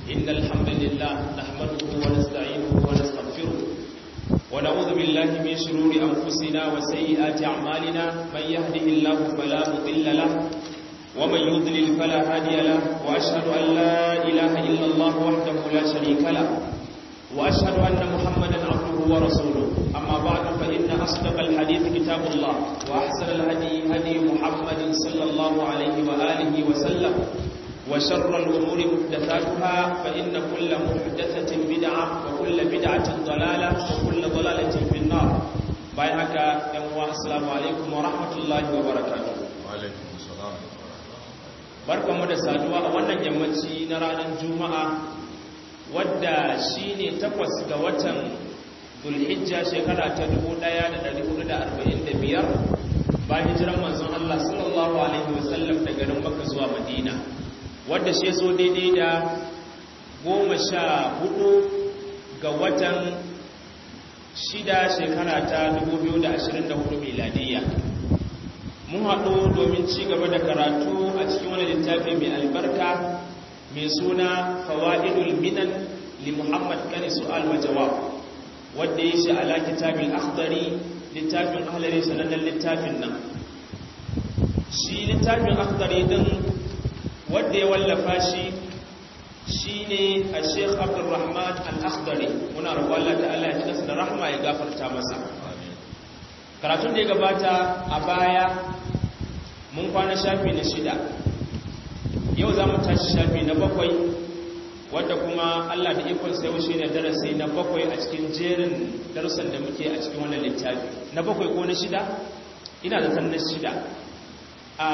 إن الحمد لله نحمده ونستعينه ونستغفره ونعوذ بالله من شرور أنفسنا وسيئات أعمالنا من يهده الله فلا مضل له ومن يضلل فلا هادي له وأشهد أن لا إله إلا الله وحده لا شريك له وأشهد أن محمدا عبده ورسوله أما بعد فإن أصدق الحديث كتاب الله وأحسن الهدي هدي محمد صلى الله عليه وآله وسلم وشر الأمور محدثاتها فإن كل محدثة بدعة وكل بدعة ضلالة وكل ضلالة في النار بايعك يا السلام عليكم ورحمة الله وبركاته وعليكم السلام barkanmu da saduwa a wannan yammaci na ranar juma'a wadda shi ne takwas ga watan zulhijja shekara ta 1445 bayan jiran manzon Allah sallallahu alaihi wasallam daga garin Makka zuwa Madina wadda shi zo daidai da goma sha hudu ga watan shida shekara ta 2024 miladiyya mun haɗu domin ci gaba da karatu a cikin wani littafi mai albarka mai suna fawa'idul minan li muhammad kani su'al wa jawab wadda ya shi ala kitabin akhdari littafin ahlari sanannen littafin nan shi littafin akhdari din wadda ya wallafa shi shi ne a sheikh abdulrahman al-akhdari muna roƙon Allah ta'ala ya ji da rahma ya gafarta masa karatun da ya gabata a baya mun kwana shafi na shida yau za mu tashi shafi na bakwai wadda kuma allah da ikon sai shi ne darasi na bakwai a cikin jerin darussan da muke a cikin wannan littafi na bakwai ko na shida ina da na shida a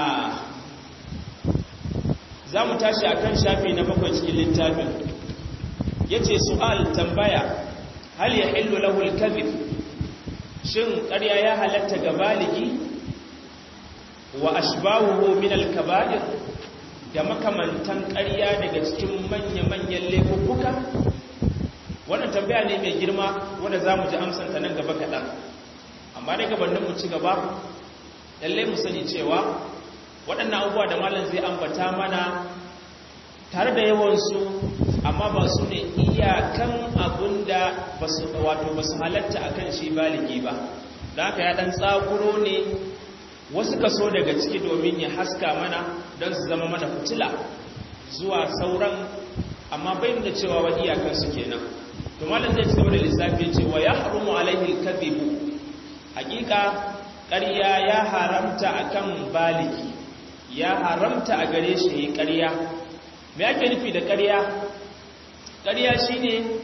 za mu tashi a kan shafi na bakwai cikin littafin ya ce su'al tambaya hal ya hillu lahul kadhib shin ƙarya ya halatta ga baligi wa ashbahuhu min al-kaba'ir da makamantan ƙarya daga cikin manya-manyan laifuffuka wannan tambaya ne mai girma wanda za mu ji amsanta nan gaba kaɗan amma daga gabanin mu ci gaba lallai mu sani cewa waɗannan abubuwa da malam zai ambata mana tare da yawansu amma ba su ne iyakan abin da wato ba su halatta a kan shi baligi ba da haka ya ɗan tsakuro ne wasu kaso daga ciki domin ya haska mana don su zama mana fitila zuwa sauran amma bai da cewa wa iyakansu kenan to malam zai ci gaba da lissafi cewa ya harumu alaihi kadhibu hakika ƙarya ya haramta akan baligi ya haramta a gare shi ƙarya me ake nufi da ƙarya ƙarya shine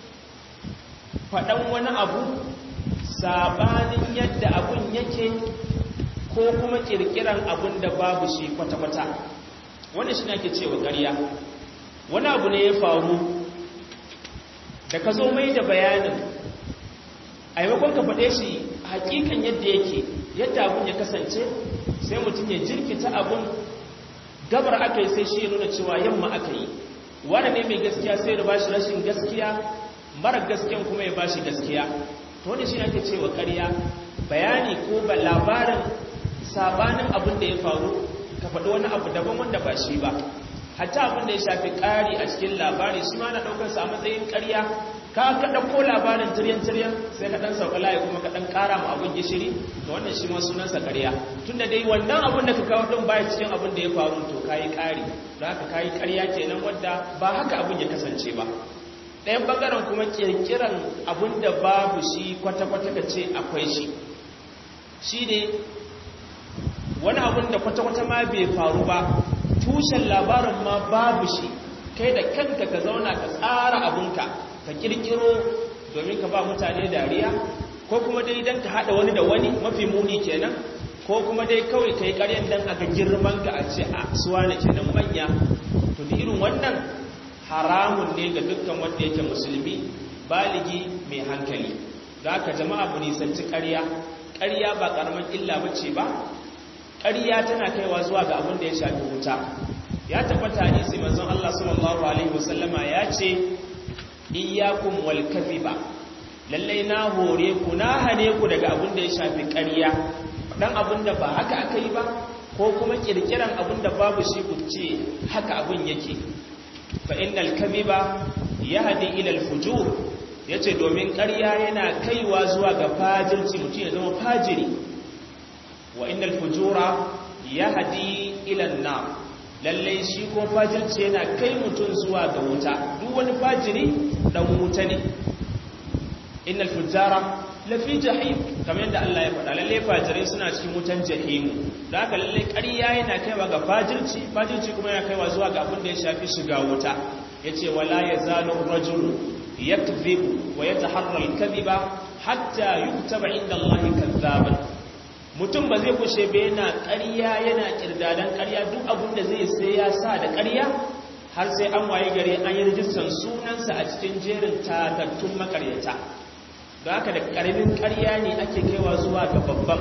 faɗan wani abu sabanin yadda abun yake ko kuma ƙirƙiran abun da babu shi kwata-kwata wanda shi ake cewa ƙarya wani abu ne ya faru da ka zo mai da bayanin a yamakon ka faɗe shi hakikan yadda yake yadda abun ya kasance sai mutum ya jirkita abun gabar aka yi sai shi ya nuna cewa yamma aka yi wanda ne mai gaskiya sai da bashi rashin gaskiya mara gaskiyan kuma ya bashi gaskiya to wanda shi ake cewa ƙarya bayani ko ba labarin sabanin abin da ya faru ka faɗi wani abu daban wanda ba shi ba hatta abin da ya shafi ƙari a cikin labari shi ma na ɗaukar sa a matsayin ƙarya ka ka ɗauko labarin tiryan-tiryan sai ka ɗan sauka layi kuma ka ɗan ƙara ma abin gishiri da wannan shi ma sunansa ƙarya tun da dai wannan abin da ka kawo ɗin baya cikin abin da ya faru to ka yi ƙari da haka ka yi ƙarya kenan wadda ba haka abin ya kasance ba ɗayan ɓangaren kuma ƙirƙiran abin da babu shi kwata-kwata ka ce akwai shi shi ne wani abin da kwata-kwata ma bai faru ba tushen labarin ma babu shi kai da kanka ka zauna ka tsara abinka ka kirkiro domin ka ba mutane dariya ko kuma dai don ka haɗa wani da wani mafi muni kenan ko kuma dai kawai ka yi ƙaryan don aka girman ka a ce a suwa na kenan manya to da irin wannan haramun ne ga dukkan wanda yake musulmi baligi mai hankali da aka jama'a mu nisanci ƙarya ƙarya ba ƙaramin illa ba ce ba ƙarya tana kaiwa zuwa ga abin da ya shafi wuta ya tabbata hadisi manzon Allah sallallahu alaihi wasallama ya ce iyyakum wal kadhiba lalle na hore ku na hane ku daga abin da ya shafi ƙarya dan abin da ba haka aka yi ba ko kuma kirkiran abin da babu shi ku ce haka abin yake fa innal kadhiba yahdi ila al-fujur yace domin ƙarya yana kaiwa zuwa ga fajirci mutum ya zama fajiri wa innal fujura yahdi ila an-nar lalle shi ko fajirci yana kai mutum zuwa ga wuta duk wani fajiri dan wuta ne innal fujara lafi jahim kamar yadda Allah ya faɗa lalle fajirai suna cikin wutan jahimu da haka lalle ƙarya yana kaiwa ga fajirci fajirci kuma yana kaiwa zuwa ga abin da ya shafi shiga wuta yace wala yazalu rajulu yakdhibu wa yataharra al-kadhiba hatta yuktaba inda Allah kadhaban mutum ba zai kushe ba yana ƙarya yana kirdadan ƙarya duk abin da zai sai ya sa da ƙarya har sai an waye gare an yi rijistan sunansa a cikin jerin tatattun makaryata da haka da ƙaramin ƙarya ne ake kaiwa zuwa ga babban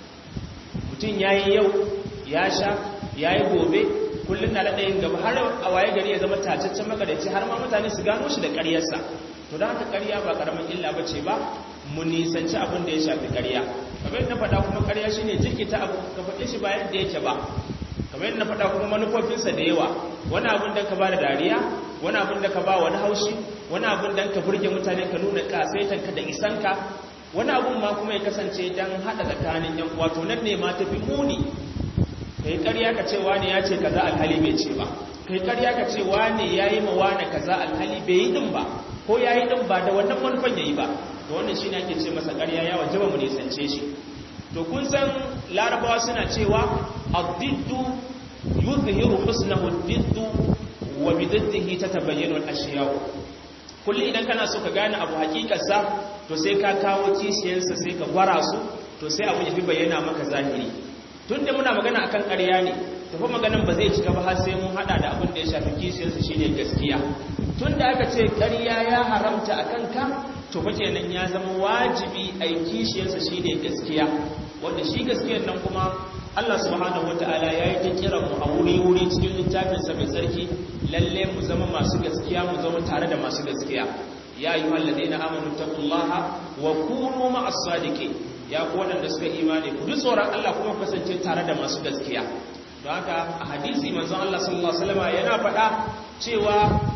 mutum ya yi yau ya sha ya yi gobe kullum na daɗayin gaba har a waye gari ya zama tacaccen makaryaci har ma mutane su gano shi da ƙaryarsa to da haka ƙarya ba ƙaramin illa ba ce ba mu nisanci abin da ya shafi ƙarya kamar yadda faɗa kuma ƙarya shine jirkita abu ka faɗe shi ba yadda yake ba kamar yadda faɗa kuma manufofinsa da yawa wani abin da ka ba da dariya wani abin da ka ba wani haushi wani abin da ka burge mutane ka nuna kasaitanka da isanka wani abin ma kuma ya kasance don haɗa tsakanin yan wato nan ne ma tafi muni kai ƙarya ka ce wani ya ce kaza alhali bai ce ba kai ƙarya ka ce wani ya yi ma wani kaza alhali bai yi din ba ko ya yi din ba da wannan manufan ya yi ba to wannan shi ne ake ce masa ƙarya ya wajaba mu nisance shi to kun san larabawa suna cewa addiddu yuzhiru husnahu addiddu wa bididdihi tatabayyanu al-ashiya kullu idan kana so ka gane abu hakikarsa to sai ka kawo kishiyarsa sai ka gwara su to sai abu ya fi bayyana maka zahiri tunda muna magana akan ƙarya ne to fa maganan ba zai cika ba har sai mun hada da abin da ya shafi kishiyarsa shine gaskiya tunda aka ce ƙarya ya haramta akan ka to fa kenan ya zama wajibi ai kishiyarsa shine gaskiya wanda shi gaskiyar nan kuma Allah subhanahu wataala yayi ta kira mu a wuri-wuri cikin littafin sa mai sarki lalle mu zama masu gaskiya mu zama tare da masu gaskiya ya ayyuhal ladina amanu taqullaha wa kunu ma'as sadiqin ya ku wadanda suka imani ku ji tsoron Allah kuma ku kasance tare da masu gaskiya don haka a hadisi manzon Allah sallallahu alaihi wasallam yana faɗa cewa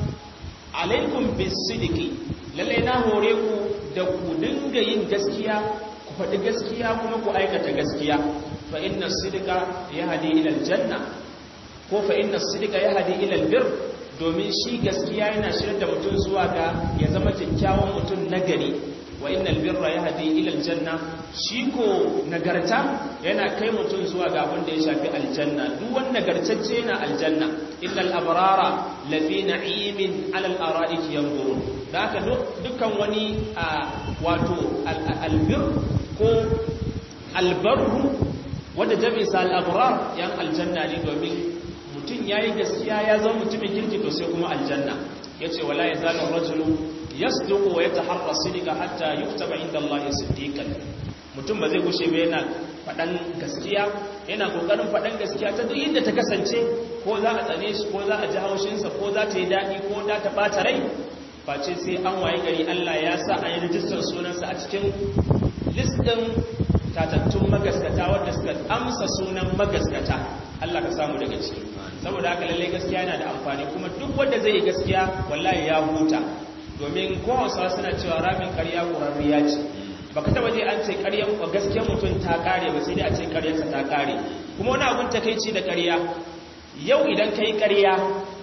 alaikum bis-sidqi lalle na hore ku da ku dinga yin gaskiya ku faɗi gaskiya kuma ku aikata gaskiya fa inna sidqa yahdi ila aljanna ko fa inna sidqa yahdi ila albir domin shi gaskiya yana shirin da mutum zuwa ga ya zama kyakkyawan mutum nagari wa innal birra yahdi ila aljanna shi ko nagarta yana kai mutum zuwa ga abin da ya shafi aljanna duk wani nagartacce yana aljanna illal abrara lafi na'imin ala al-ara'ik yanzurun da haka dukkan wani wato albir ko albarru wanda jami'in sa al-abrar yan aljanna ne domin mutum yayi gaskiya ya zama mutumin kirki to sai kuma aljanna yace wala yazalu rajulu yasduqu wa yataharra sidqa hatta yuktaba inda Allah siddiqan mutum ba zai gushe ba yana faɗan gaskiya yana kokarin faɗan gaskiya ta duk inda ta kasance ko za a tsane shi ko za a ji haushinsa ko za ta yi daɗi ko za ta ɓata rai face sai an waye gari Allah ya sa an yi rijistar sunansa a cikin listin tatattun magaskata wadda suka amsa sunan magaskata Allah ka samu daga ciki saboda haka lallai gaskiya yana da amfani kuma duk wanda zai yi gaskiya wallahi ya huta domin ko hausawa suna cewa ramin ƙarya ƙurarriya ce baka taba je an ce ƙaryar ko gaskiyar mutum ta kare ba sai dai a ce ƙaryarsa ta kare kuma wani abun takeici da ƙarya yau idan kai ƙarya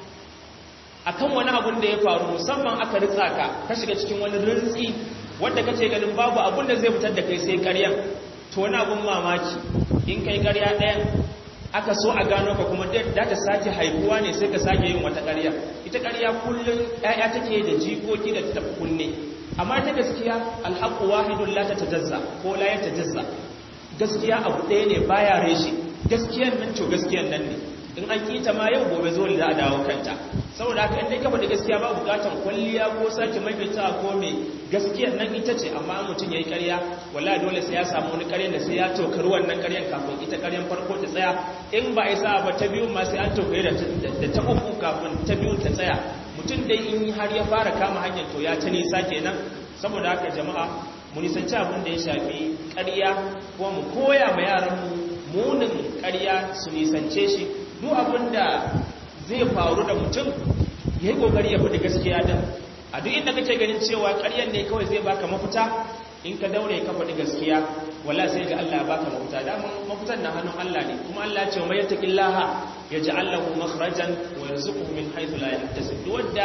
akan wani abun da ya faru musamman aka ritsa ka ka shiga cikin wani rintsi wanda kace ganin babu abun da zai fitar da kai sai ƙaryan to wani abun mamaki in kai ƙarya ɗayan aka so a gano ka kuma da ta sake haihuwa ne sai ka sake yin wata ƙarya ita ƙarya kullum ƴaƴa take da jikoki da ta kunne amma ta gaskiya alhaqqu wahidun la tatajazza ko la yatajazza gaskiya abu ɗaya ne baya reshe gaskiyan nan to gaskiyan nan ne in an kita ma yau gobe zo da a dawo kanta saboda haka indai ka faɗi gaskiya ba bukatan kwalliya ko sake maimaita ko me gaskiyar nan ita ce amma mutum yayi ƙarya wallahi dole sai ya samu wani ƙaryan da sai ya tokari wannan ƙaryan kafin ita ƙaryan farko ta tsaya in ba isa ba ta biyu ma sai an tokari da ta uku kafin ta biyu ta tsaya mutum dai in har ya fara kama hanyar to ya ta nisa kenan saboda haka jama'a mu nisanci abin da ya shafi ƙarya kuma mu koya ma yaranmu munin ƙarya su nisance shi duk abin da zai faru da mutum yayi kokari ya faɗi gaskiya din a duk inda kake ganin cewa ƙaryan ne kawai zai baka mafita in ka daure ka faɗi gaskiya wala sai ga Allah ya baka mafita da mafitan na hannun Allah ne kuma Allah ya ce mai yattaqillaha yaj'al lahu makhrajan wa yarzuquhu min haythu la yahtasib duk wanda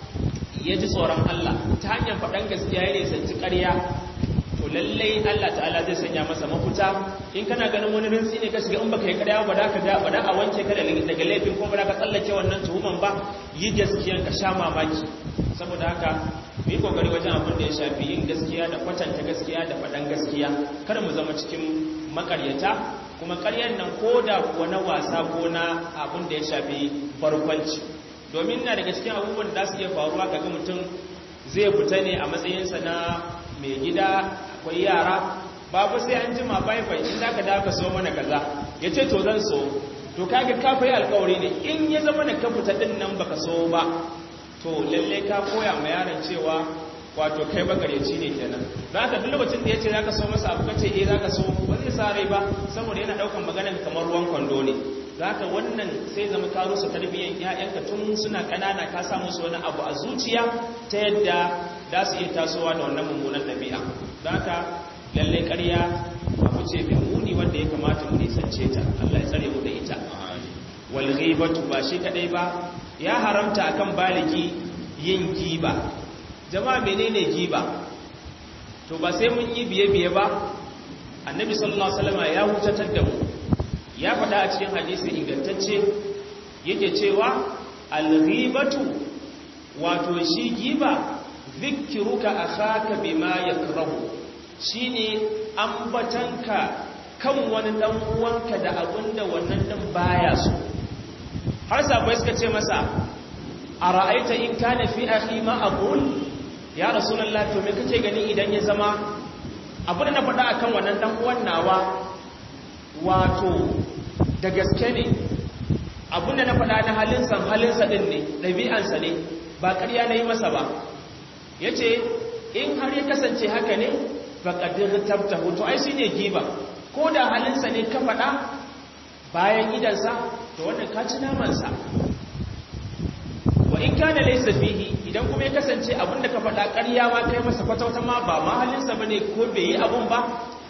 ya ji tsoron Allah ta hanyar faɗan gaskiya ya nisanci ƙarya to lallai Allah ta'ala zai sanya masa mafita in kana ganin wani rinsi ne ka shiga in baka yi ƙarya ba da ka ga ba da a wanke ka daga laifin ko ba da ka tsallake wannan tuhuman ba yi gaskiya ka sha mamaki saboda haka mu yi kokari wajen abin da ya shafi yin gaskiya da kwatanta gaskiya da faɗan gaskiya kar mu zama cikin makaryata kuma ƙaryar nan ko da kuwa na wasa ko na abin da ya shafi barkwanci domin na daga cikin abubuwan da su iya faruwa kaga mutum zai fita ne a matsayinsa na mai gida akwai yara babu sai an jima bai bai in zaka da ka so mana kaza yace to zan so to kaga ka fayi alƙawari ne in ya zama da ka fita din nan baka so ba to lalle ka koya ma yaron cewa wato kai bagareci ne kenan za ka duk lokacin da yace zaka so masa abu kace eh zaka so ba zai sa rai ba saboda yana daukan maganar kamar ruwan kwando ne zaka wannan sai zama ka rusa tarbiyyar ƴaƴanka tun suna ƙanana ka sa musu wani abu a zuciya ta yadda za su iya tasowa da wannan mummunan ɗabi'a zaka lalle ƙarya abu ce mai muni wanda ya kamata mu nisance ta Allah ya tsare mu da ita wal ghibatu ba shi kadai ba ya haramta akan baligi yin giba jama'a menene giba to ba sai mun yi biye biye ba annabi sallallahu alaihi wasallam ya hutatar da mu ya faɗa a cikin hadisi ingantacce yake cewa al-ghibatu wato shi giba zikruka akhaka bima yakrahu shine ambatanka kan wani dan uwanka da abinda wannan dan baya so har sabai suka ce masa ara'aita in kana fi akhi ma aqul ya rasulullah to me kake gani idan ya zama abin da na faɗa akan wannan dan uwan nawa wato da gaske ne abinda na faɗa na halinsa halinsa ɗin ne ɗabi'ansa ne ba ƙarya na yi masa ba ya ce in har ya kasance haka ne ba ƙaddir tabta hoto ai shi ne giba ko da halinsa ne ka faɗa bayan idansa to wannan ka ci namansa wa in kana laysa fihi idan kuma ya kasance abinda ka faɗa ƙarya ma kai masa kwatauta ma ba ma halinsa bane ko bai yi abun ba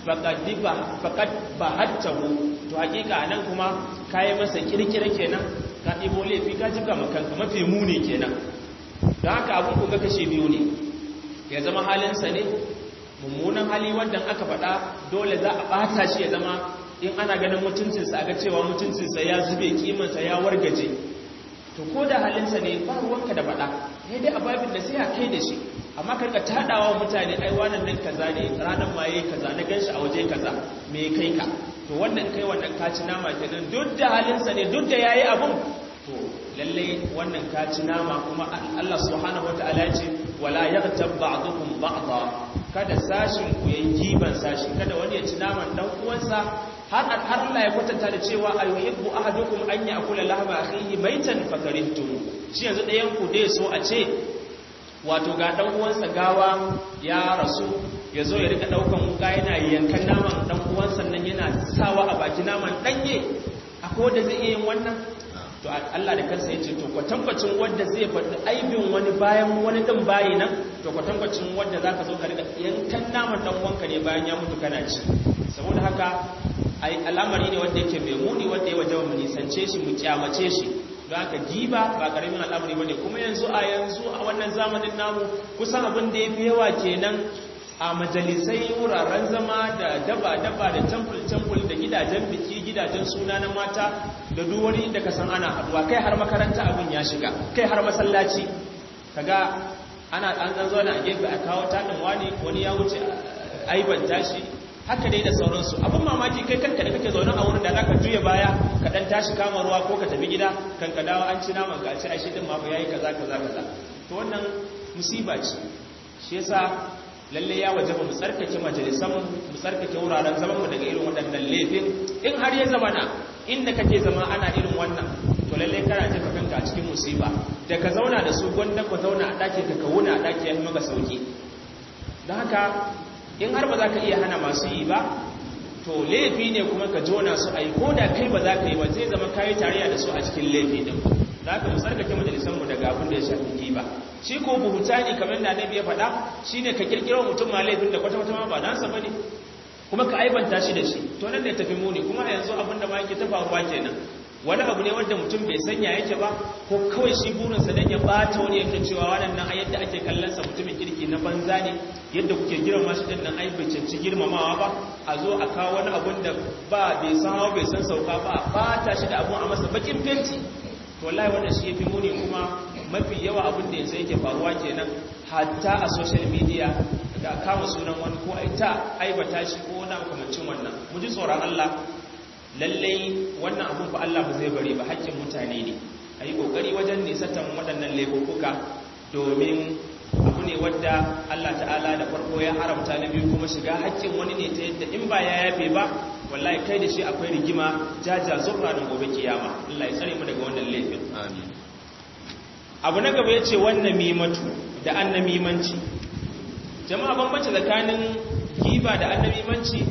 faƙad ba hattahu to hakika nan kuma kayi masa kirkira kenan ka ɗibo laifi ka jika makanka mafi muni kenan don haka abin kuka kashe biyu ne ya zama halinsa ne mummunan hali wanda aka faɗa dole za a ɓata shi ya zama in ana ganin mutuncinsa a ga cewa mutuncinsa ya zube kimansa ya wargaje to ko da halinsa ne ba ruwanka da faɗa ya dai a babin da sai a kai da shi amma karka taɗawa mutane ai wannan nan kaza ne ranar ma yayi kaza na ganshi a waje kaza me kai ka to wannan kai wannan kaci nama kenan duk da halinsa ne duk da yayi abun to lalle wannan kaci nama kuma Allah subhanahu wataala ya ce wala yaghtab ba'dukum ba'dha kada sashin ku yayi giban sashi kada wani ya ci naman dan uwansa har har Allah ya kwatanta da cewa ayuhibbu ahadukum an ya'kula lahma akhihi maitan fakarihtum shi yanzu ɗayan ku dai so a ce wato ga dan uwansa gawa ya rasu ya zo ya rika daukan wuka yana yankan naman dan uwansa nan yana sawa a baki naman danye akwai wanda zai iya yin wannan to Allah da kansa yace to kwatankwacin wanda zai faɗi aibin wani bayan wani din bayi nan to kwatankwacin wanda zaka zo ka rika yankan naman dan uwanka ne bayan ya mutu kana ci saboda haka ai al'amari ne wanda yake mai muni wanda ya wajaba mu nisance shi mu kyamace shi don haka giba ba karamin al'amari bane kuma yanzu a yanzu a wannan zamanin namu kusan abin da yafi yawa kenan a majalisai wuraren zama da daba-daba da temple-temple da gidajen biki gidajen suna na mata da duk wani inda ka san ana haduwa kai har makaranta abin ya shiga kai har masallaci kaga ana an dan zauna a gefe a kawo tanin wani wani ya wuce aiban tashi haka dai da sauransu abin mamaki kai kanka da kake zaune a wurin da zaka juya baya ka dan tashi kama ruwa ko ka tafi gida kan ka dawo an ci naman ka ci ai shi din ma ba yayi kaza kaza kaza to wannan musiba ce shi yasa lalle ya wajaba mu tsarkake majalisan mu tsarkake wuraren zaman mu daga irin waɗannan laifin in har ya zama na inda kake zama ana irin wannan to lalle kana jefa kanka a cikin musiba da ka zauna da su gwanda ka zauna a ɗakin ka ka wuna a ɗaki ya fi maka sauki don haka in har ba za ka iya hana masu yi ba to laifi ne kuma ka jona su a yi ko da kai ba za ka yi ba zai zama kayi tarayya da su a cikin laifi din da aka musarkake majalisanmu daga abin da ya shafi giba shi ko buhutani kamar da annabi ya faɗa shine ka kirkiro mutum ma laifin da kwata-kwata ma ba nasa bane kuma ka aibanta shi da shi to nan da ya tafi muni kuma a yanzu abin da ma yake ta faruwa kenan wani abu ne wanda mutum bai sanya yake ba ko kawai shi burinsa don ya bata wani yake cewa waɗannan a yadda ake kallonsa mutumin kirki na banza ne yadda kuke girma shi ɗin nan ai bai canci girmamawa ba a zo a kawo wani abun da ba bai san hawa bai san sauka ba a bata shi da abun a masa bakin fenti to wallahi wannan shi yafi muni kuma mafi yawa abin da yanzu yake faruwa kenan hatta a social media da kama sunan wani ko ai ta aibata shi ko wani makamancin wannan mu ji tsoron Allah lallai wannan abun fa Allah ba zai bari ba haƙƙin mutane ne a yi ƙoƙari wajen nisatan waɗannan laifuka domin abu ne wadda Allah ta'ala da farko ya haramta na biyu kuma shiga haƙƙin wani ne ta yadda in ba ya yafe ba wallahi kai da shi akwai rigima jaja zurra da gobe kiyama Allah ya tsare mu daga wannan laifin abu na gaba ya ce wannan mimatu da annamimanci jama'a bambanci tsakanin giba da annamimanci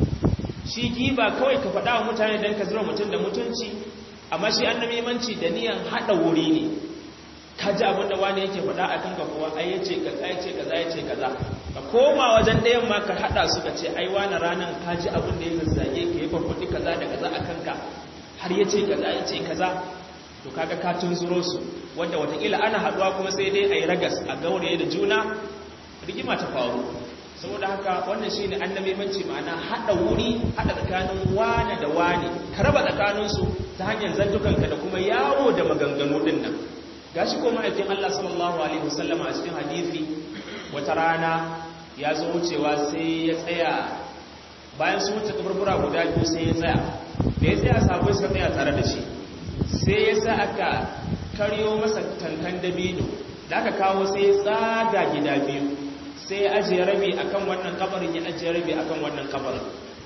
shi giba kawai ka faɗa wa mutane don ka zira mutum da mutunci amma shi annamimanci da niyan haɗa wuri ne ka ji abin da wani yake faɗa a kanka kuwa ai ya ce kaza ya ce kaza ya ce kaza ka koma wajen ɗayan ma ka haɗa su ka ce ai wani ranar ka ji abin da ya zazzage ka yi farfaɗi kaza da kaza a kanka har ya ce kaza ya ce kaza to kaga ka tunzuro su wanda watakila ana haɗuwa kuma sai dai a yi ragas a gauraye da juna rigima ta faru saboda haka wannan shi ne annabimanci ma'ana haɗa wuri haɗa tsakanin wane da wane ka raba tsakaninsu ta hanyar zantukanka da kuma yawo da maganganu ɗin nan ga shi ko ma'aikin Allah sallallahu alaihi wasallama a cikin hadithi wata rana ya zo wucewa sai ya tsaya bayan sun wuce kaburbura guda biyu sai ya tsaya da ya tsaya sabai suka tsaya tare da shi sai ya sa aka karyo masa tankan dabino da aka kawo sai ya tsaga gida biyu sai ya ajiye rabi akan wannan kabarin ya ajiye rabi akan wannan kabarin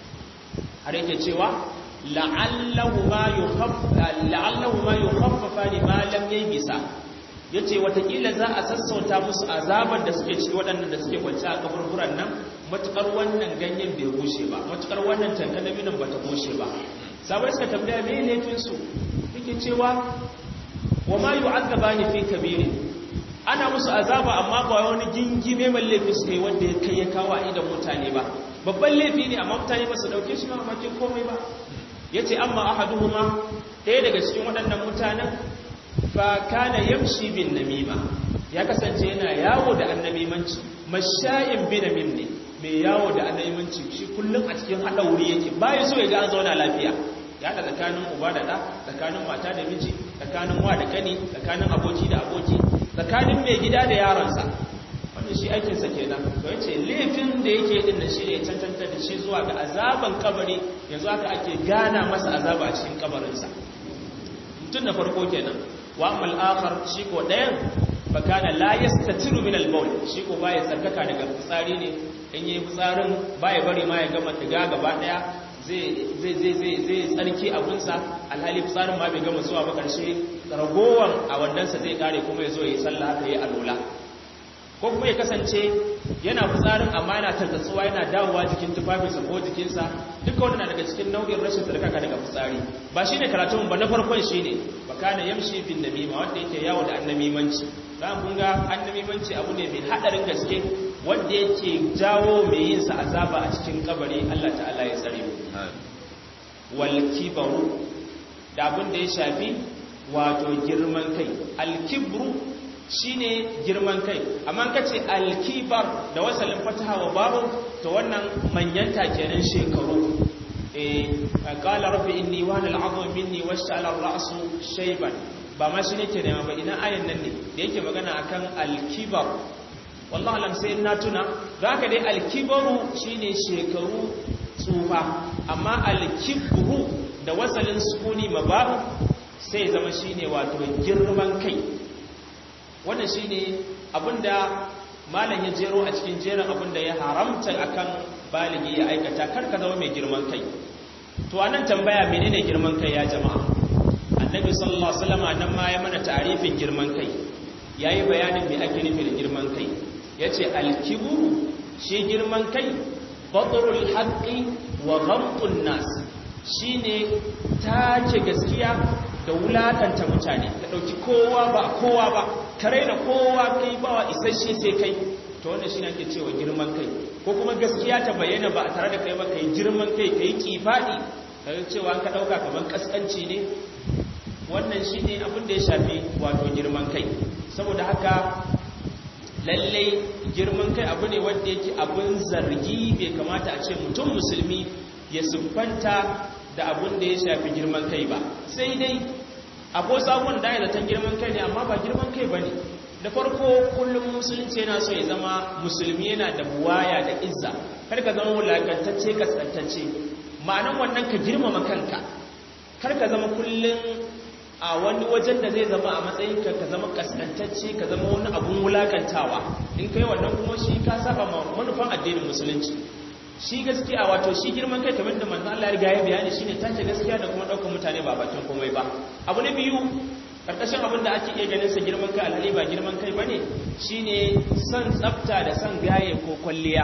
har yake cewa la'allahu ma yukhaffa la'allahu ma yukhaffafa ma lam yaybisa yace watakila za a sassauta musu azaban da suke ciki waɗannan da suke kwance a kaburburan nan matukar wannan ganyen bai bushe ba matukar wannan tankalaminan bata bushe ba sabai suka tambaya me laifin su yake cewa wa ma yu'adzabani fi kabirin ana musu azaba amma ba wani gingime mai laifi su kai wanda ya kai ya kawo a idan mutane ba babban laifi ne amma mutane ba su dauke shi ma makin komai ba ya ce amma ahaduhuma ɗaya daga cikin waɗannan mutanen fa kana yamshi bin namima ya kasance yana yawo da annamimanci mashayin bin namim ne mai yawo da annamimanci shi kullum a cikin haɗa wuri yake bayan so ya ga an zauna lafiya ya haɗa tsakanin uba da ɗa tsakanin mata da miji tsakanin wa da kani tsakanin aboki da aboki tsakanin mai gida da yaransa wanda shi aikinsa kenan to yace laifin da yake din da shi ne cancanta da shi zuwa ga azaban kabari yanzu haka ake gana masa azaba a cikin kabarinsa mutum na farko kenan wa amal akhar shi ko dayan fa kana la yastatiru min al-bawl shi ko baya tsarkaka daga fitsari ne in yayi fitsarin baya bari ma ya gama diga gaba daya zai zai zai zai zai tsarki abunsa alhali fitsarin ma bai gama zuwa ba karshe ragowan a wandansa zai kare kuma ya zo ya yi sallah haka yi alola ko kuma ya kasance yana fitsarin amma yana tartatsuwa yana dawowa jikin tufafinsa ko jikinsa duka wani na daga cikin nau'in rashin tsarkaka daga fitsari ba shi ne karatun ba na farkon shi ne ba kana yamshi bin namima wanda yake yawo da annamimanci za mu ga annamimanci abu ne mai haɗarin gaske wanda yake jawo mai yin sa azaba a cikin kabari Allah ta'ala ya tsare mu wal kibaru da abin da ya shafi wato girman kai al kibru shine girman kai amma kace alkibar da wasalin fataha wa babu to wannan manyanta kenan shekaru eh qala rabbi inni wa al azmu minni washtala ar ra'su shayban ba ma shine ke nema ba ina ayan nan ne da yake magana akan alkibar wallahi lam sai na tuna zaka dai alkibaru shine shekaru tsufa amma alkibru da wasalin sukuni mababu sai zama shine wato girman kai wannan shi ne abinda malam ya jero a cikin jerin abinda ya haramta akan baligi ya aikata karka zama mai girman kai to anan tambaya menene girman kai ya jama'a annabi sallallahu alaihi wasallam nan ma ya mana ta'arifin girman kai yayi bayanin me ake nufi da girman kai yace al-kibru shi girman kai batrul haqqi wa ghamtun nas shine take gaskiya da wulakanta mutane ka ɗauki kowa ba kowa ba ka raina kowa kai ba wa isasshe sai kai to wannan shi ne ake cewa girman kai ko kuma gaskiya ta bayyana ba a tare da kai ba kai girman kai kai kifaɗi ka cewa ka ɗauka kamar ƙasƙanci ne wannan shi ne abin da ya shafi wato girman kai saboda haka lallai girman kai abu ne wanda yake abin zargi bai kamata a ce mutum musulmi ya siffanta da abin da ya shafi girman kai ba sai dai akwai sabon da ya zaton girman kai ne amma ba girman kai ba ne da farko kullum musulunci yana so ya zama musulmi yana da buwaya da izza kar ka zama wulakantacce kaskantacce ma'anan wannan ka girmama kanka kar ka zama kullum a wani wajen da zai zama a matsayin ka ka zama kaskantacce ka zama wani abun wulakantawa in kai wannan kuma shi ka saba manufan addinin musulunci shi gaskiya wato shi girman kai kamar da manzo Allah ya riga ya bayani shine tace gaskiya da kuma daukar mutane ba bakin komai ba abu na biyu karkashin abin da ake iya ganin sa girman kai alhali ba girman kai bane shine son tsafta da son gaye ko kwalliya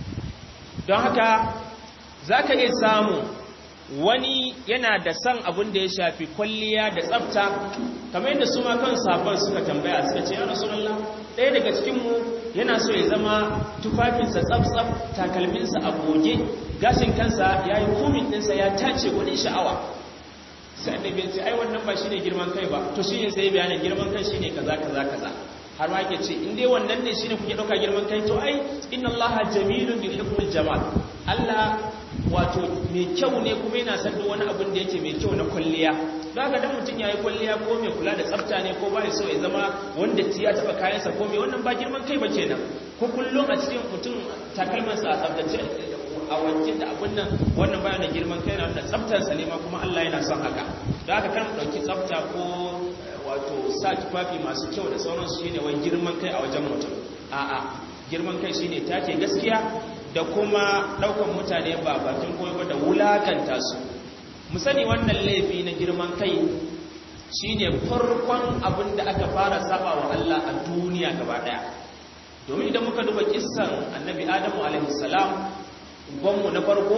don haka zaka iya samu wani yana da son abin da ya shafi kwalliya da tsafta kamar yadda su ma kan sabon suka tambaya suka ce ya rasulullah ɗaya daga cikinmu yana so ya zama tufafinsa tsaf-tsaf takalminsa a goge gashin kansa ya yi kumin ɗinsa ya tace gudun sha'awa sai annabi ya ce ai wannan ba shine girman kai ba to shine sai bayanin girman kai shine kaza kaza kaza har ma yake ce in dai wannan ne shine kuke dauka girman kai to ai inna allaha jamilun yuhibbul jamal Allah wato mai kyau ne kuma yana san duk wani abin da yake mai kyau na kwalliya za ka dan mutum yayi kwalliya ko mai kula da tsafta ne ko bai so ya zama wanda ti ya taba kayansa ko mai wannan ba girman kai ba kenan ko kullum a cikin mutum takalmansa a tsaftace a wanke da abin nan wannan bayan da girman kai na wanda tsaftarsa ne ma kuma Allah yana son haka da haka kan ɗauki tsafta ko wato sa tufafi masu kyau da sauransu shine wai girman kai a wajen mutum a'a girman kai shine take gaskiya da kuma ɗaukan mutane ba bakin komai ba da wulakanta su mu sani wannan laifi na girman kai shine farkon abin da aka fara saba wa Allah a duniya gaba daya domin idan muka duba kissan annabi adamu alaihi salam ubanmu na farko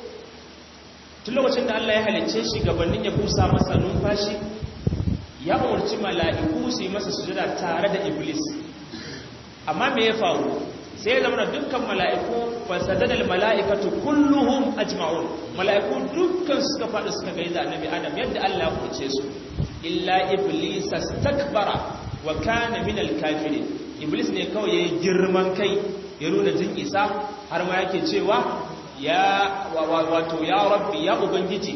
tun lokacin da Allah ya halicce shi gabanin ya busa masa numfashi ya umarci mala'iku su yi masa sujada tare da iblis amma me ya faru sai ya zama da dukkan mala'iku fasadadal mala'ikatu kulluhum ajma'un mala'iku dukkan suka faɗi suka gaida annabi adam yadda Allah ya umarce su illa iblis astakbara wa kana min al-kafirin iblis ne kawai yayi girman kai ya nuna jin isa har ma yake cewa ya wato ya rabbi ya ubangiji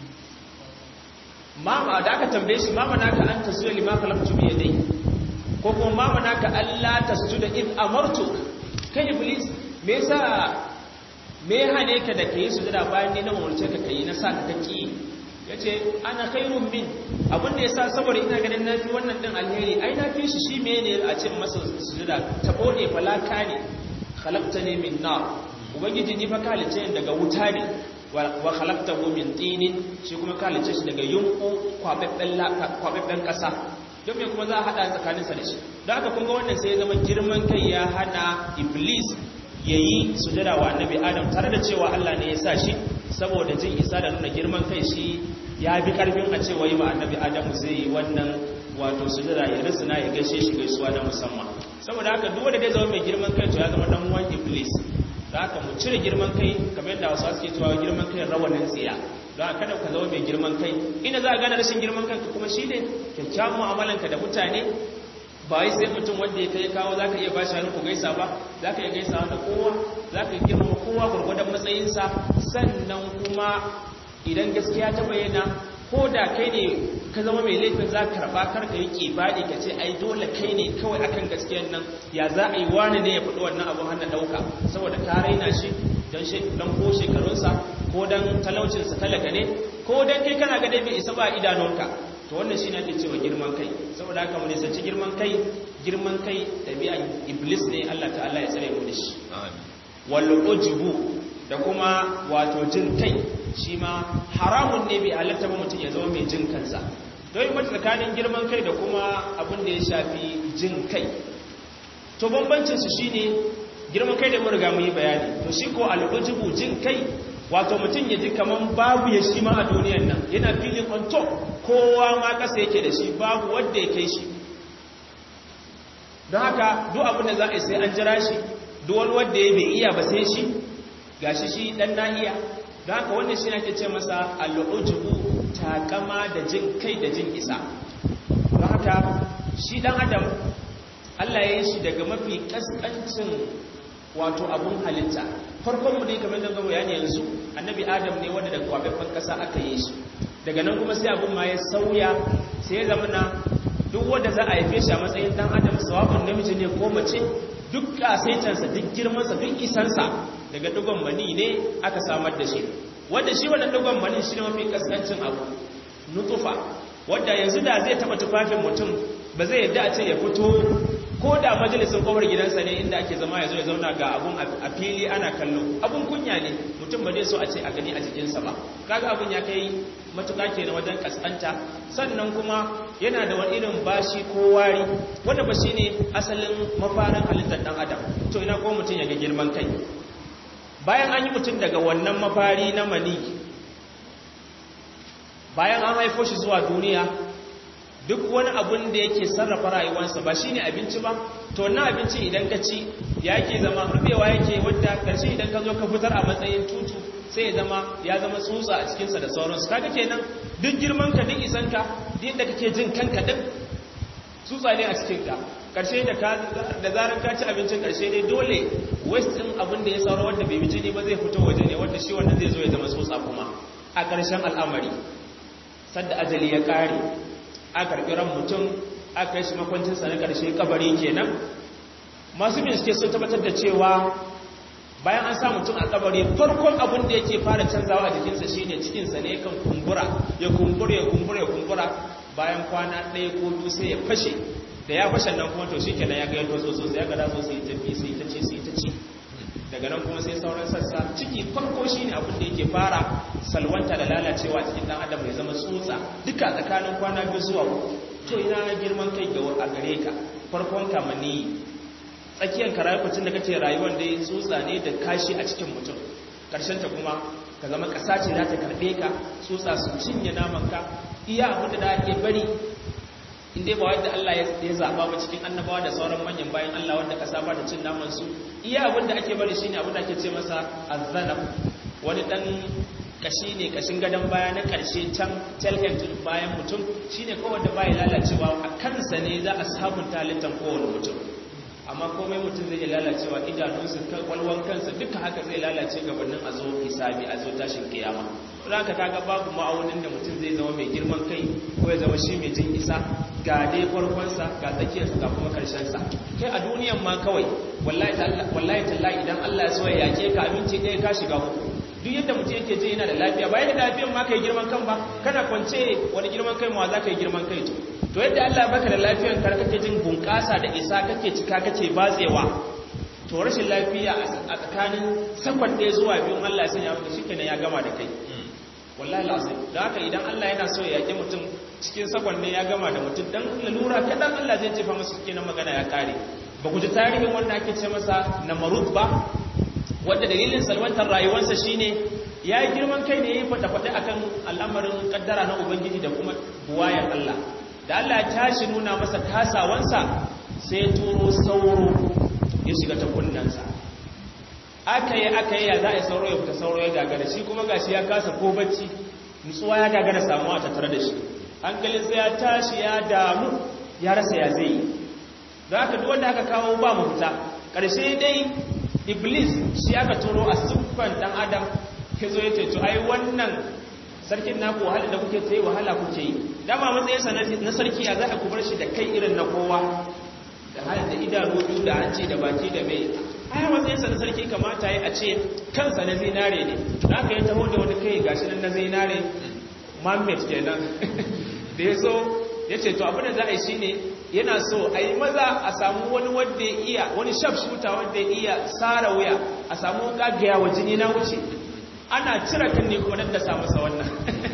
mama da aka tambaye shi mama naka an tasjuda lima khalaqtu bi yadai ko kuma mama naka Allah tasjuda id amartu kai iblis me yasa me hane ka da kai sujada bayan ni na umurce ka kai na sa ka kaki yace ana khairun min abin da yasa saboda ina ganin nafi wannan din alheri ai nafi shi shi mene a ce masa sujada ta bode falaka ne khalaqtani min nar ubangiji ni fa kalice daga wuta ne wa khalaqtahu min tinin shi kuma kalice shi daga yunku kwababben kwababben kasa don me kuma za a hada tsakanin sa da shi don haka kun ga wannan sai ya zama girman kai ya hana iblis yayi sujada wa annabi adam tare da cewa Allah ne ya sa shi saboda jin isa da nuna girman kai shi ya bi karfin a cewa yi wa annabi adamu zai yi wannan wato sujada ya risina ya gaishe shi gaisuwa na musamman saboda haka duk wanda zai zama mai girman kai to ya zama dan uwan iblis da haka mu cire girman kai kamar yadda wasu suke cewa girman kai rawanin tsiya don haka kada ka zama mai girman kai ina za a gane rashin girman kanka kuma shi ne kyakkyawan mu'amalanka da mutane ba wai sai mutum wanda ya kai kawo za ka iya bashi hannu ku gaisa ba za ka iya gaisa da kowa za ka iya girma kowa gwargwadon matsayinsa sannan kuma idan gaskiya ta bayyana ko da kai ne ka zama mai laifin za ka karɓa karka yi ƙibaɗi ka ce ai dole kai ne kawai akan gaskiyar nan ya za a yi wani ne ya faɗi wannan abin hannun ɗauka saboda ka raina shi don ko shekarunsa ko don talaucinsa talaka ne ko don kai kana ga dai bai isa ba idanunka to wannan shi ne ake cewa girman kai saboda haka mu nisanci girman kai girman kai ɗabi'an iblis ne allah ta'ala ya tsare mu da shi wal ujubu da kuma wato jin kai shi ma haramun ne bai halatta ba mutum ya zama mai jin kansa don yi mata tsakanin girman kai da kuma abin da ya shafi jin kai to bambancinsu shi ne girman kai da murga mu yi bayani to shi ko al'ujubu jin kai wato mutum ya ji kaman babu ya shi ma a duniyan nan yana filin on top kowa ma kasa yake da shi babu wanda ya kai shi don haka duk abin da za a yi sai an jira shi duk wani wanda ya bai iya ba sai shi gashi shi dan na iya don haka wannan shi ake ce masa al'ujubu takama da jin kai da jin isa don haka shi dan adam Allah ya yi shi daga mafi kaskancin wato abun halitta farkon mu ne kamar da gaba yani yanzu annabi adam ne wanda daga kwafaffen kasa aka yi shi daga nan kuma sai abun ma ya sauya sai ya zama na duk wanda za a haife shi a matsayin dan adam sawabin namiji ne ko mace duk kasaitansa duk girmansa duk isansa daga dugon mani ne aka samar da shi wanda shi wannan dugon mani shi ne mafi kaskancin abu nutufa wanda yanzu da zai taba tufafin mutum ba zai yadda a ce ya fito ko da majalisun kowar gidansa ne inda ake zama ya zo ya zauna ga abun a fili ana kallo abun kunya ne mutum ba zai so a ce a gani a jikinsa ba kaga abun ya kai matuƙa kenan wajen kaskanta sannan kuma yana da wani irin bashi ko wari wanda ba shi ne asalin mafarin halittar ɗan adam to ina ko mutum ya ga girman kai bayan an yi mutum daga wannan mafari na mani bayan an haifo shi zuwa duniya duk wani abun da yake sarrafa rayuwarsa ba shine abinci ba to na abinci idan ka ci yake zama rubewa yake wadda karshe idan ka zo ka fitar a matsayin tutu sai ya zama ya zama tsutsa a cikinsa da sauransu kaga kenan duk girman ka duk isan ka duk yadda kake jin kanka din tsutsa ne a cikin ka karshe da ka da zaran ka ci abincin karshe ne dole waste din abin da ya sauro wanda bai bi jini ba zai fito waje ne wanda shi wannan zai zo ya zama tsutsa kuma a ƙarshen al'amari sadda ajali ya ƙare a karɓi ran mutum a kai shi makwancinsa na ƙarshe kabari kenan masu bincike sun tabbatar da cewa bayan an sa mutum a kabari farkon abin da yake fara canzawa a jikinsa shine cikinsa ne yakan kumbura ya kumbura ya kumbura ya kumbura bayan kwana ɗaya ko biyu sai ya fashe da ya fashe nan kuma to shikenan ya ga yanto tsotso sai ya ga daso sai ta fi sai ta ce sai ta ci daga nan kuma sai sauran sassa ciki farko shine abin da yake fara salwanta da lalacewa cikin dan adam ya zama tsutsa duka tsakanin kwana biyu zuwa uku to ina girman kai ga a gare ka farkon kamani tsakiyar ka rayuwar da kake rayuwar da ya tsutsa ne da kashi a cikin mutum karshen ta kuma ka zama kasa ce za ta karbe ka tsutsa su cinye naman ka iya abin da ake bari inda ba wadda Allah ya zaba ba cikin annabawa da sauran manyan bayan Allah wanda kasa ba da cin naman su iya abin da ake bari shine abin da ake ce masa azzanab wani dan kashi ne kashin gadon baya na karshe can telhead bayan mutum shine kawai da baya lalacewa a kansa ne za a sabunta halittar kowane mutum amma komai mutum zai iya lalacewa idanunsa kwalwan kansa duka haka zai lalace gabanin a zo hisabi a zo tashin kiyama za ka kaga babu ma'aunin da mutum zai zama mai girman kai ko ya zama shi mai jin isa ga dai farkonsa ga tsakiyarsa ga kuma karshensa kai a duniyan ma kawai wallahi tallahi idan Allah ya so ya yake ka aminci ɗaya ka shiga uku duk yadda mutum yake ji yana da lafiya bayan da lafiyan ma kai girman kan ba kana kwance wani girman kai ma za ka yi girman kai to to yadda Allah ya baka da lafiyan kar kake jin bunƙasa da isa kake cika kake batsewa to rashin lafiya a tsakanin sakon ɗaya zuwa biyun Allah ya sanya maka shikenan ya gama da kai wallahi lazim da haka idan Allah yana so ya yake mutum cikin sakon ne ya gama da mutum dan lalura kadan Allah zai jefa masa cikin magana ya kare ba ku ji tarihin wanda ake ce masa namarud ba wanda dalilin salwantar rayuwarsa shine ya yi girman kai ne ya yi faɗa-faɗa akan al'amarin kaddara na ubangiji da kuma buwayar Allah da Allah ya tashi nuna masa kasawansa sai turo sauro ya shiga ta kunnansa aka yi aka yi ya za a yi sauro ya fita sauro ya gagara shi kuma gashi ya kasa ko bacci nutsuwa ya gagara samuwa ta tare da shi hankalinsa ya tashi ya damu ya rasa ya zai yi da aka duk wanda aka kawo ba mafita ƙarshe dai iblis shi aka turo a siffan dan adam ya zo ya ce to ai wannan sarkin naku wahala da kuke tsaye wahala kuke yi dama matsayinsa na sarki ya za a kubar shi da kai irin na kowa da hali da idanu biyu da hanci da baki da mai ai matsayinsa na sarki kamata ya a ce kansa na zinare ne da aka yi taho da wani kai gashi nan na zinare mamet kenan da ya so ya ce to abin da za a yi shine yana so a yi maza a samu wani wadda ya iya wani shaf shuta wadda ya iya tsara wuya a samu gagaya wa jini na wuce ana cire kan ne kuma nan da samu sa wannan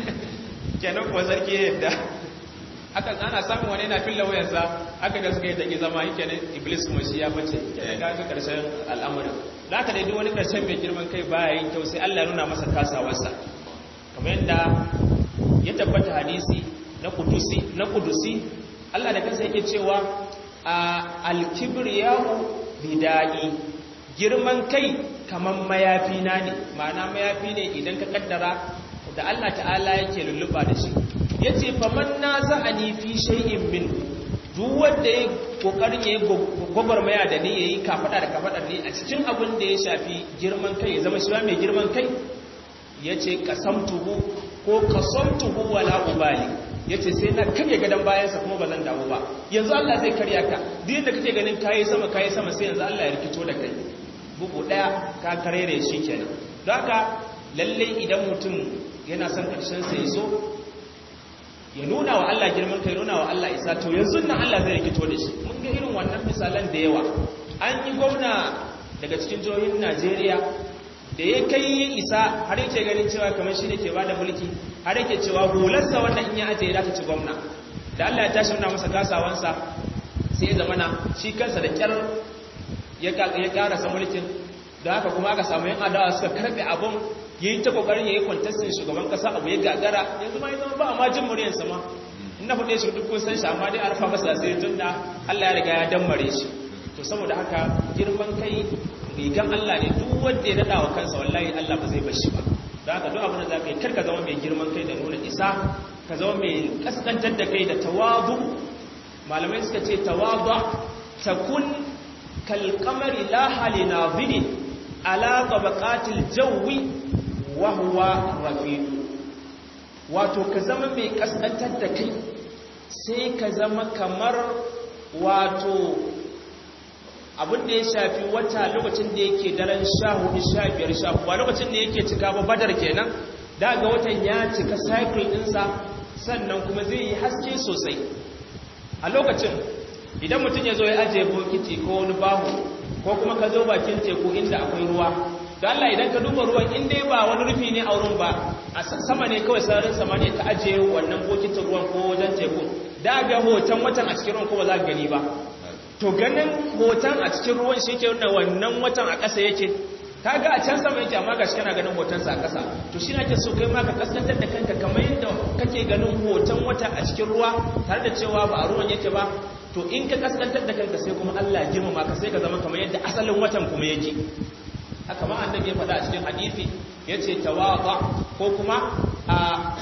kenan kuwa sarki yadda aka ana samun wani yana filla wayarsa aka da suka yi take zama yake ne iblis kuma shi ya bace kenan ga karshen al'amarin za ka daidai wani ƙarshen mai girman kai baya yin kyau sai Allah ya nuna masa kasawarsa kamar yadda ya tabbata hadisi na kudusi na kudusi Allah da kansa yake cewa a alkibriyahu bidai girman kai kaman mayafi na ne ma'ana mayafi ne idan ka kaddara da Allah ta'ala yake lulluba da shi yace faman naza'ani fi shay'in min duk wanda ya kokarin yayi gwagwarmaya da ni yayi kafada da kafada ne a cikin abin da ya shafi girman kai ya zama shi mai girman kai yace qasamtuhu ko qasamtuhu wala ubali yace sai na kage gadan bayansa kuma bazan dawo ba yanzu Allah zai karya ka duk yadda kake ganin kai sama kai sama sai yanzu Allah ya rikito da kai bugu daya ka karere shi kenan don haka lalle idan mutum yana son karshen sa ya so ya nuna wa Allah girman kai nuna wa Allah isa to yanzu nan Allah zai rikito da shi mun ga irin wannan misalan da yawa an yi gwamna daga cikin jihohin Najeriya da ya kai ya isa har yake ganin cewa kamar shi ne ke bada mulki har yake cewa hularsa wannan in ya ajiye za ta ci gwamna da Allah ya tashi nuna masa kasawansa sai ya zamana shi kansa da kyar ya karasa mulkin da haka kuma aka samu yan adawa suka karbe abun ya yi ta kokarin ya yi kwantastin shugaban kasa abu ya gagara yanzu ma ya zama ba a majin muryansa ma in na faɗe shi duk kun san shi amma dai arfa masa asiri tun da Allah ya riga ya dammare shi to saboda haka girman kai rigan Allah ne duk wanda ya daɗa wa kansa wallahi Allah ba zai bar shi ba da haka duk abin da za ka yi karka zama mai girman kai da nuna isa ka zama mai kaskantar da kai da tawadu malamai suka ce tawadu takun kalkamari la hali nazirin ala tabaqatil jawi wa huwa rafiq wato ka zama mai kaskantar da kai sai ka zama kamar wato abin da ya shafi wata lokacin da yake daren 14 15 15 ba lokacin da yake cika ba badar kenan daga watan ya cika cycle ɗinsa sannan kuma zai yi haske sosai a lokacin idan mutum ya zo ya ajiye bokiti ko wani bahu ko kuma ka zo bakin teku inda akwai ruwa da Allah idan ka duba ruwan in dai ba wani rufi ne a wurin ba a sama ne kawai sararin sama ne ka ajiye wannan bokitin ruwan ko wajen teku da ga hoton watan a cikin ruwan ko ba za ka gani ba to ganin hoton a cikin ruwan shi ke nuna wannan watan a ƙasa yake ka ga a can sama yake amma ga shi kana ganin hotonsa a ƙasa to shi ake so kai ma ka kaskantar da kanka kamar yadda kake ganin hoton wata a cikin ruwa tare da cewa ba a ruwan yake ba to in ka kaskantar da kanka sai kuma Allah ya girmama ka sai ka zama kamar yadda asalin watan kuma yake haka ma annabi ya faɗa a cikin hadisi yace tawadha ko kuma a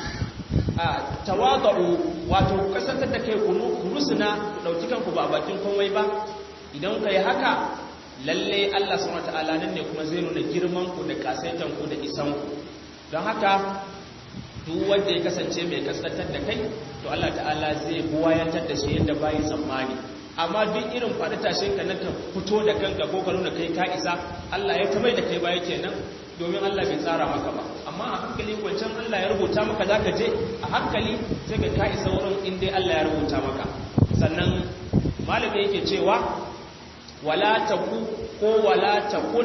a tawadhu wato kasantar da kai kurusuna dauki kanku ba bakin komai ba idan kai haka lalle Allah subhanahu wataala nan ne kuma zai nuna girman ku da kasaitan ku da isan ku don haka duk wanda ya kasance mai kaskantar da kai to Allah ta'ala zai buwayantar da shi yadda bayi tsammani amma duk irin faɗi tashin ka na ka fito da kanka ko ka nuna kai ka isa Allah ya tamai da kai baya kenan domin Allah bai tsara maka ba amma a hankali wancan Allah ya rubuta maka zaka je a hankali sai ka ka isa wurin in dai Allah ya rubuta maka sannan malami yake cewa wala taku ko wala takun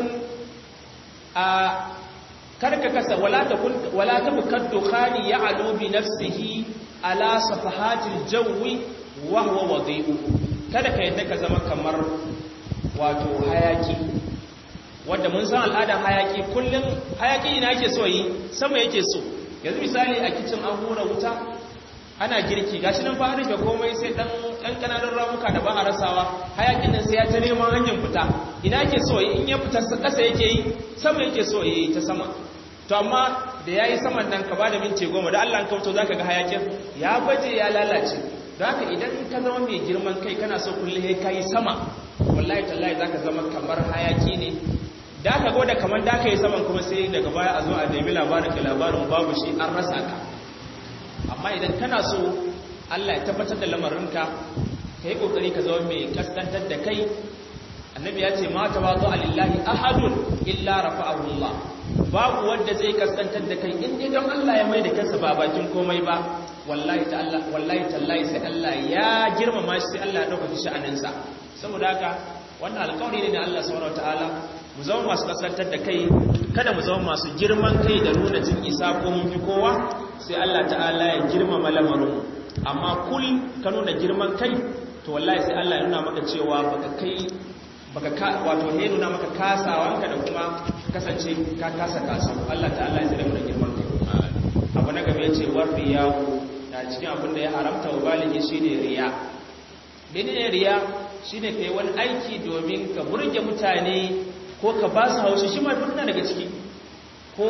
a karka kasa wala takun wala tabkad dukhani ya'lu bi nafsihi ala safahatil jawi wa huwa wadi'u kada ka yadda ka zama kamar wato hayaki wanda mun san al'adar hayaki kullum hayaki ina yake so yi sama yake so yanzu misali a kicin an hura wuta ana girki gashi nan ba rufe komai sai dan dan kananan ramuka da ba a rasawa hayakin nan sai ya ta neman hanyar fita ina yake so yi in ya fita kasa yake yi sama yake so yi ta sama to amma da yayi saman nan ka bada minti goma da Allah an kauto zaka ga hayakin ya baje ya lalace don haka idan ka zama mai girman kai kana so kullum ya kai sama wallahi tallahi za ka zama kamar hayaki ne da ka goda kamar da ka yi saman kuma sai daga baya a zo a nemi labarin ka labarin babu shi an rasa ka amma idan kana so allah ya tabbatar da lamarinka ka yi kokari ka zama mai kaskantar da kai annabi ya ce ma ta wazo alillahi ahadun illa rafa'ahu allah babu wanda zai kaskantar da kai in dai don allah ya mai da kansa ba bakin komai ba wallahi ta'ala wallahi tallahi sai Allah ya girmama shi sai Allah ya dauka shi sha'aninsa saboda haka wannan alƙawari ne da Allah subhanahu wataala mu zama masu kasantar da kai kada mu zama masu girman kai da nuna jin isa ko mun fi kowa sai Allah ta'ala ya girmama lamarin amma kul ka nuna girman kai to wallahi sai Allah ya nuna maka cewa baka kai baka ka wato he nuna maka kasawanka da kuma kasance ka kasa kasu Allah ta'ala ya tsare mu da girman kai abu na gaba yace war riyahu da cikin abin da ya haramta wa baligi shine riya menene riya shine kai wani aiki domin ka burge mutane ko ka ba su haushi shi ma duk daga ciki ko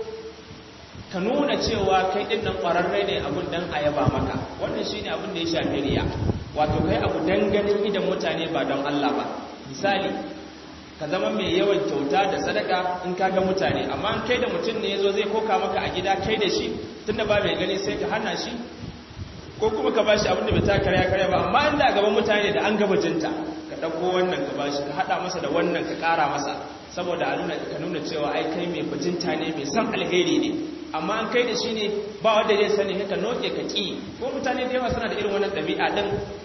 ka nuna cewa kai din nan ƙwararre ne abun dan a yaba maka wannan shine abin da ya shafi riya wato kai abu dan ganin idan mutane ba don Allah ba misali ka zama mai yawan kyauta da sadaka in ka ga mutane amma kai da mutum ne yazo zai koka maka a gida kai da shi tunda ba mai gani sai ka hana shi ko kuma ka bashi abin da bai ta karya karya ba amma inda gaban mutane da an gaba jinta ka dauko wannan ka bashi ka hada masa da wannan ka kara masa saboda a nuna ka nuna cewa ai kai mai bajinta ne mai san alheri ne amma an kai da shi ne ba wanda zai sani ka noke ka ki ko mutane da yawa suna da irin wannan ɗabi'a din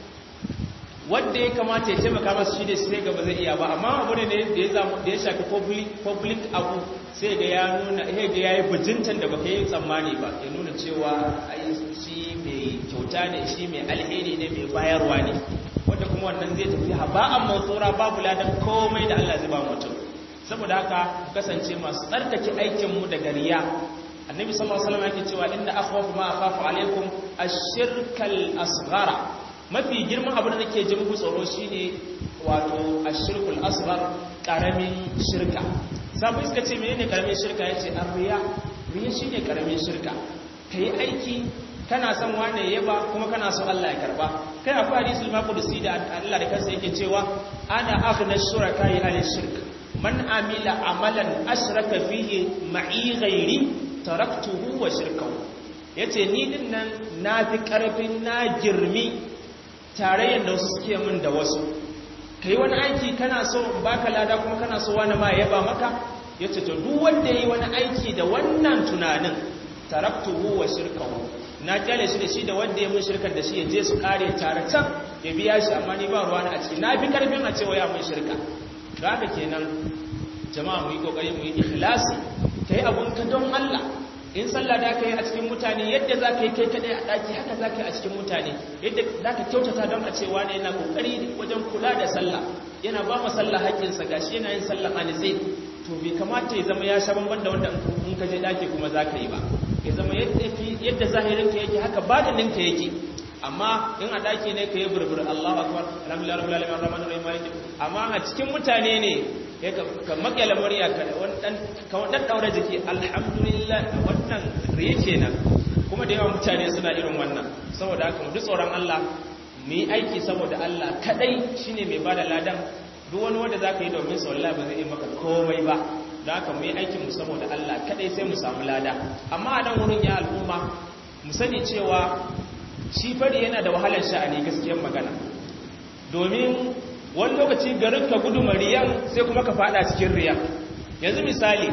wanda ya kamata ya taimaka masa shi da sai gaba zai iya ba amma abu ne da ya zamu da ya shafi public public abu sai ga ya nuna sai ga yayi bajintan da baka yi tsammani ba ya nuna cewa ai shi mai kyauta ne shi mai alheri ne mai bayarwa ne wanda kuma wannan zai tafi haba'an matsura babu ladan komai da Allah zai ba mutum saboda haka kasance masu tsarkake aikinmu daga riya annabi sallallahu alaihi wasallam yake cewa inna akhwafu ma akhafu alaikum ash-shirkal asghara mafi girman abu da nake ji muku tsoro shine wato ash-shirkul asghar karamin shirka sabu iska ce menene karamin shirka yace ar-riya riya shine karamin shirka kai aiki kana son wane yaba kuma kana son Allah ya karba kai akwai hadisul maqdisi da Allah da kansa yake cewa ana aghna shuraka ya shirk man amila amalan ashraka fihi ma'i ghairi taraktuhu wa shirkahu yace ni din nan nafi karfin na girmi tarayyar da wasu suke min da wasu kai wani aiki kana so in baka lada kuma kana so wani ma yaba maka yace to duk wanda yayi wani aiki da wannan tunanin taraktuhu wa shirkahu na kyale shi da shi da wanda ya mun shirkar da shi ya je su kare tare can ya biya shi amma ni ba ruwa a ciki na fi karfin a cewa ya mun shirka da haka kenan jama'a mu yi kokari mu yi ikhlasi kai abun ka don Allah in sallah da kai a cikin mutane yadda za ka yi kai kadai a daki haka za ka yi a cikin mutane yadda za ka kyautata don a cewa ne yana kokari wajen kula da sallah yana ba mu sallah haƙƙinsa gashi yana yin sallah a nitse to bai kamata ya zama ya sha bamban da wanda in ka je daki kuma za ka yi ba ya zama yadda zahirinka yake haka badaninka yake amma in a daki ne ka yi burbur Allahu akbar alhamdulillah rabbil alamin arrahmanir rahim maliki amma a cikin mutane ne ya ka makyala murya ka wannan ka wannan daura jiki alhamdulillah wannan riye kenan kuma da yawan mutane suna irin wannan saboda haka mu ji tsoron Allah mu yi aiki saboda Allah kadai shine mai bada ladan duk wani wanda zaka yi domin sa wallahi ba zai yi maka komai ba da haka mu yi aikin mu saboda Allah kadai sai mu samu lada amma a nan wurin ya al'umma mu sani cewa shi fari yana da wahalar sha'ani gaskiyar magana domin wani lokaci garin ka gudu mariyan sai kuma ka fada cikin riya yanzu misali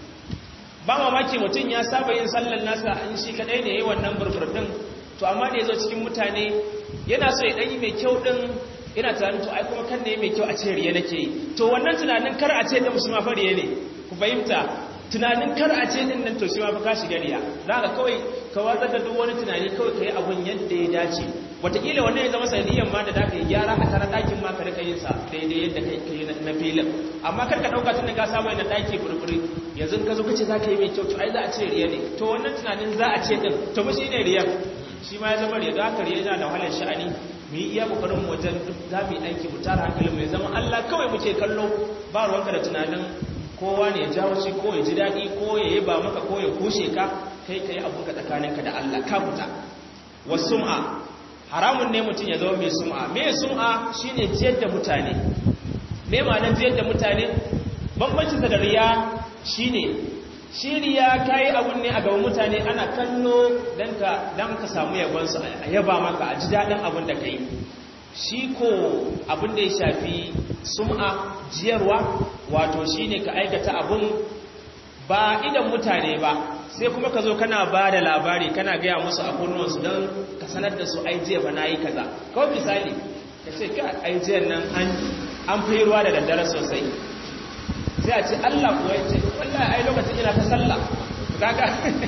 ba mamaki mutum ya saba yin sallar nasa in shi kadai ne yi wannan burburdin to amma da ya zo cikin mutane yana so ya ɗanyi mai kyau ɗin ina tunanin to ai kuma kan ne mai kyau a ce riya nake yi to wannan tunanin kar a ce da musulma fariye ne ku fahimta tunanin kar a ce din nan to shi ma fa ka shiga riya za ka kawai ka watsar da duk wani tunani kawai ka yi abun yadda ya dace wataƙila wannan ya zama sanadiyan ma da ka yi gyara a tara ɗakin ma ka rika yin sa daidai yadda ka yi na filin amma kar ka ɗauka tun da ka samu yana ɗaki burburi yanzu ka zo kace za ka yi mai kyau to ai za a ce riya ne to wannan tunanin za a ce din to mu shi ne riya shi ma ya zama riya za ka riya yana da wahalar sha'ani mu yi iya kokarin wajen duk za mu yi aiki mu tara hankalin mu ya zama Allah kawai muke kallo ba ruwanka da tunanin kowa ne ya jawo shi ko ya ji daɗi ko ya yi ba maka ko ya kushe ka kai ka yi abinka tsakaninka da Allah ka fita wa sum'a haramun ne mutum ya zama mai sum'a me sum'a shine jiyar da mutane me ma'anar jiyar da mutane bambancin da riya shine shi riya kayi abun ne a gaban mutane ana kallo dan ka dan ka samu yabon su a yaba maka a ji daɗin abin da kai shi ko abin da ya shafi sum'a jiyarwa wato shine ka aikata abun ba idan mutane ba sai kuma ka zo kana ba da labari kana gaya musu a kunnuwansu don ka sanar da su ai jiya ba na yi kaza kawai misali ka ce ka ai jiyan nan an fi ruwa da daddare sosai sai a ce allah kuwa ya ce wallahi ai lokacin ina ta sallah kaga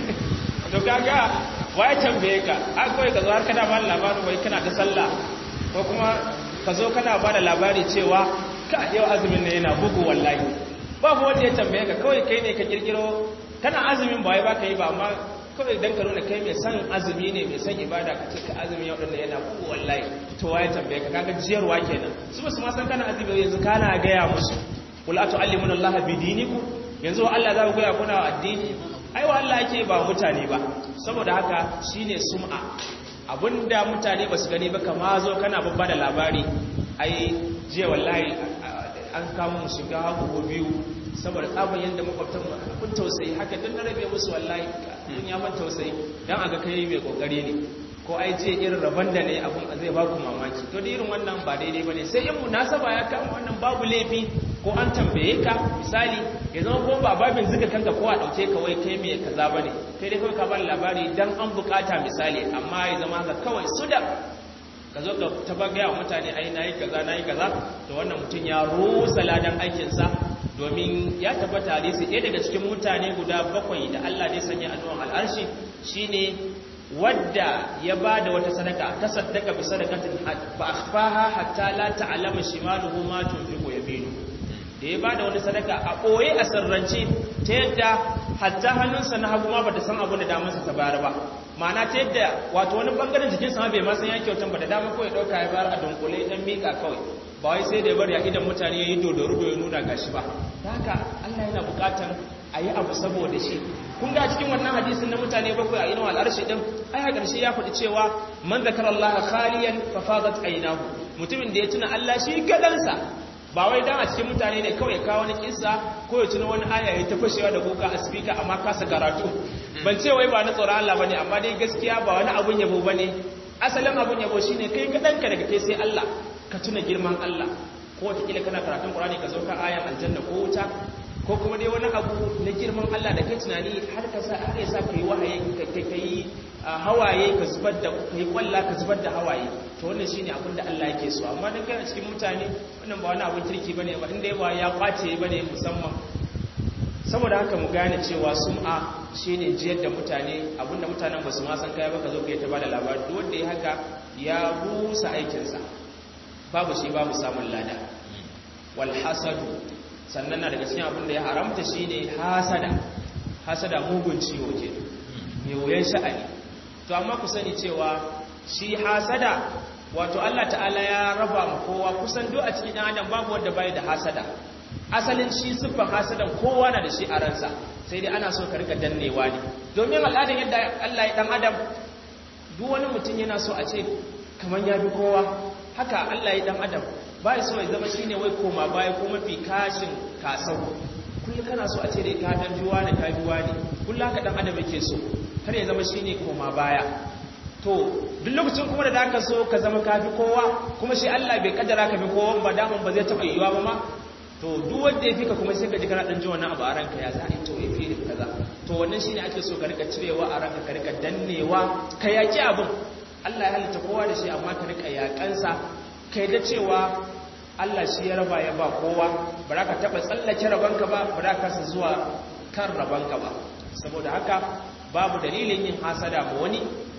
to kaga waye tambaye ka a kawai ka zo har kana ba labarin wai kana ta sallah ko kuma ka zo kana ba da labari cewa ka yau azumin ne yana bugu wallahi babu wanda ya tambaye ka kawai kai ne ka kirkiro kana azumin ba wai baka yi ba amma kawai dan ka nuna kai mai san azumi ne mai san ibada ka ce ka azumi yau dinnan yana bugu wallahi to waye tambaye ka kaga jiyarwa kenan su ba su ma san kana azumi yanzu kana gaya musu qul atu'allimuna allaha bidinikum yanzu Allah za ku gaya kuna addini ai wa Allah yake ba mutane ba saboda haka shine sum'a abinda mutane ba su gani ba kama zo kana babba da labari ai jiya wallahi an kama mu shiga hagu biyu saboda tsabon yadda makwabtan abin tausayi haka don na rabe musu wallahi kun ya ban tausayi don a ga kai mai kokari ne ko ai je irin rabon da ne abin zai ba ku mamaki to da irin wannan ba daidai ba ne sai in munasaba ya kama wannan babu laifi ko an tambaye ka misali ya zama ko ba babin zuga kanka ko a ɗauke ka wai kai mai kaza ba ne kai dai kawai ka ba labari don an bukata misali amma ya zama haka kawai su da ka zo ka taba gaya wa mutane ai na yi kaza na yi kaza to wannan mutum ya rusa ladan aikinsa domin ya tabbata hadisi ɗaya daga cikin mutane guda bakwai da Allah ne sanya a nuwan al'arshi shine wadda ya ba da wata sadaka ta saddaka bi sadakatin fa akhfaha hatta la ta'lama shimaluhu ma tunfiqu yaminu da ya ba da wani sadaka a ɓoye a sirrance ta yadda hatta hannunsa na hagu ma ba ta san abin da damansa ta bayar ba ma'ana ta yadda wato wani bangaren jikinsa ma bai ma san ya kyautan ba da dama kawai ɗauka ya bayar a dunkule dan miƙa kawai ba wai sai da ya bari a idan mutane ya yi dodoru ya nuna gashi ba ta haka allah yana buƙatan a yi abu saboda shi kun ga cikin wannan hadisin na mutane bakwai a inuwa al'arshi din ai a ƙarshe ya faɗi cewa man zakara allaha khaliyan fa fadat aynahu mutumin da ya tuna allah shi kaɗansa ba wai dan a cikin mutane ne kawai kawo wani kissa ko ya tuna wani aya ya ta fashewa da kuka a speaker amma kasa karatu ban ce wai ba na tsoron Allah bane amma dai gaskiya ba wani abun yabo bane asalin abun yabo shine kai ka danka daga kai sai Allah ka tuna girman Allah ko wata kila kana karatun Qur'ani ka zo ka ayan aljanna ko wuta ko kuma dai wani abu na girman Allah da kai tunani har ka sa har ya sa kai wahayi kai kai hawaye ka zubar da kai kwalla ka zubar da hawaye to wannan shine abin da Allah yake so amma dan kana cikin mutane wannan ba wani abin kirki bane ba inda ba ya kwace bane musamman saboda haka mu gane cewa sum'a shine jiyar da mutane abinda mutanen ba su ma san kai ba ka zo kai ta bada labari duk wanda ya haka ya rusa aikin sa babu shi babu samun lada wal hasadu sannan na daga cikin abin da ya haramta shine hasada hasada mugun ciwo ke mai wuyan sha'ani to amma ku sani cewa shi hasada wato Allah ta'ala ya raba mu kowa kusan duk a cikin ɗan adam babu wanda bai da hasada asalin shi siffar hasadan kowa na da shi a ransa sai dai ana so ka rika dannewa ne domin al'adar yadda Allah ya dan adam duk wani mutum yana so a ce kamar ya bi kowa haka Allah ya dan adam ba ya so ya zama shine wai koma baya ko mafi kashin kasau kullum kana so a ce dai ka dan juwa ne ka juwa ne kullum haka dan adam yake so har ya zama shine koma baya to duk lokacin kuma da aka so ka zama kafi kowa kuma shi Allah bai kaddara ka bi kowa ba daman ba zai taba yiwa ba ma to duk wanda ya fika kuma sai ka ji kana dan ji wannan abu a ranka ya za a to ya fi kaza to wannan shine ake so ka rika cirewa a ranka ka rika dannewa ka yaki abin Allah ya halitta kowa da shi amma ka rika yakansa kai da cewa Allah shi ya raba ya ba kowa ba za ka taba tsallake rabanka ba ba za ka sa zuwa kan rabanka ba saboda haka babu dalilin yin hasada ma wani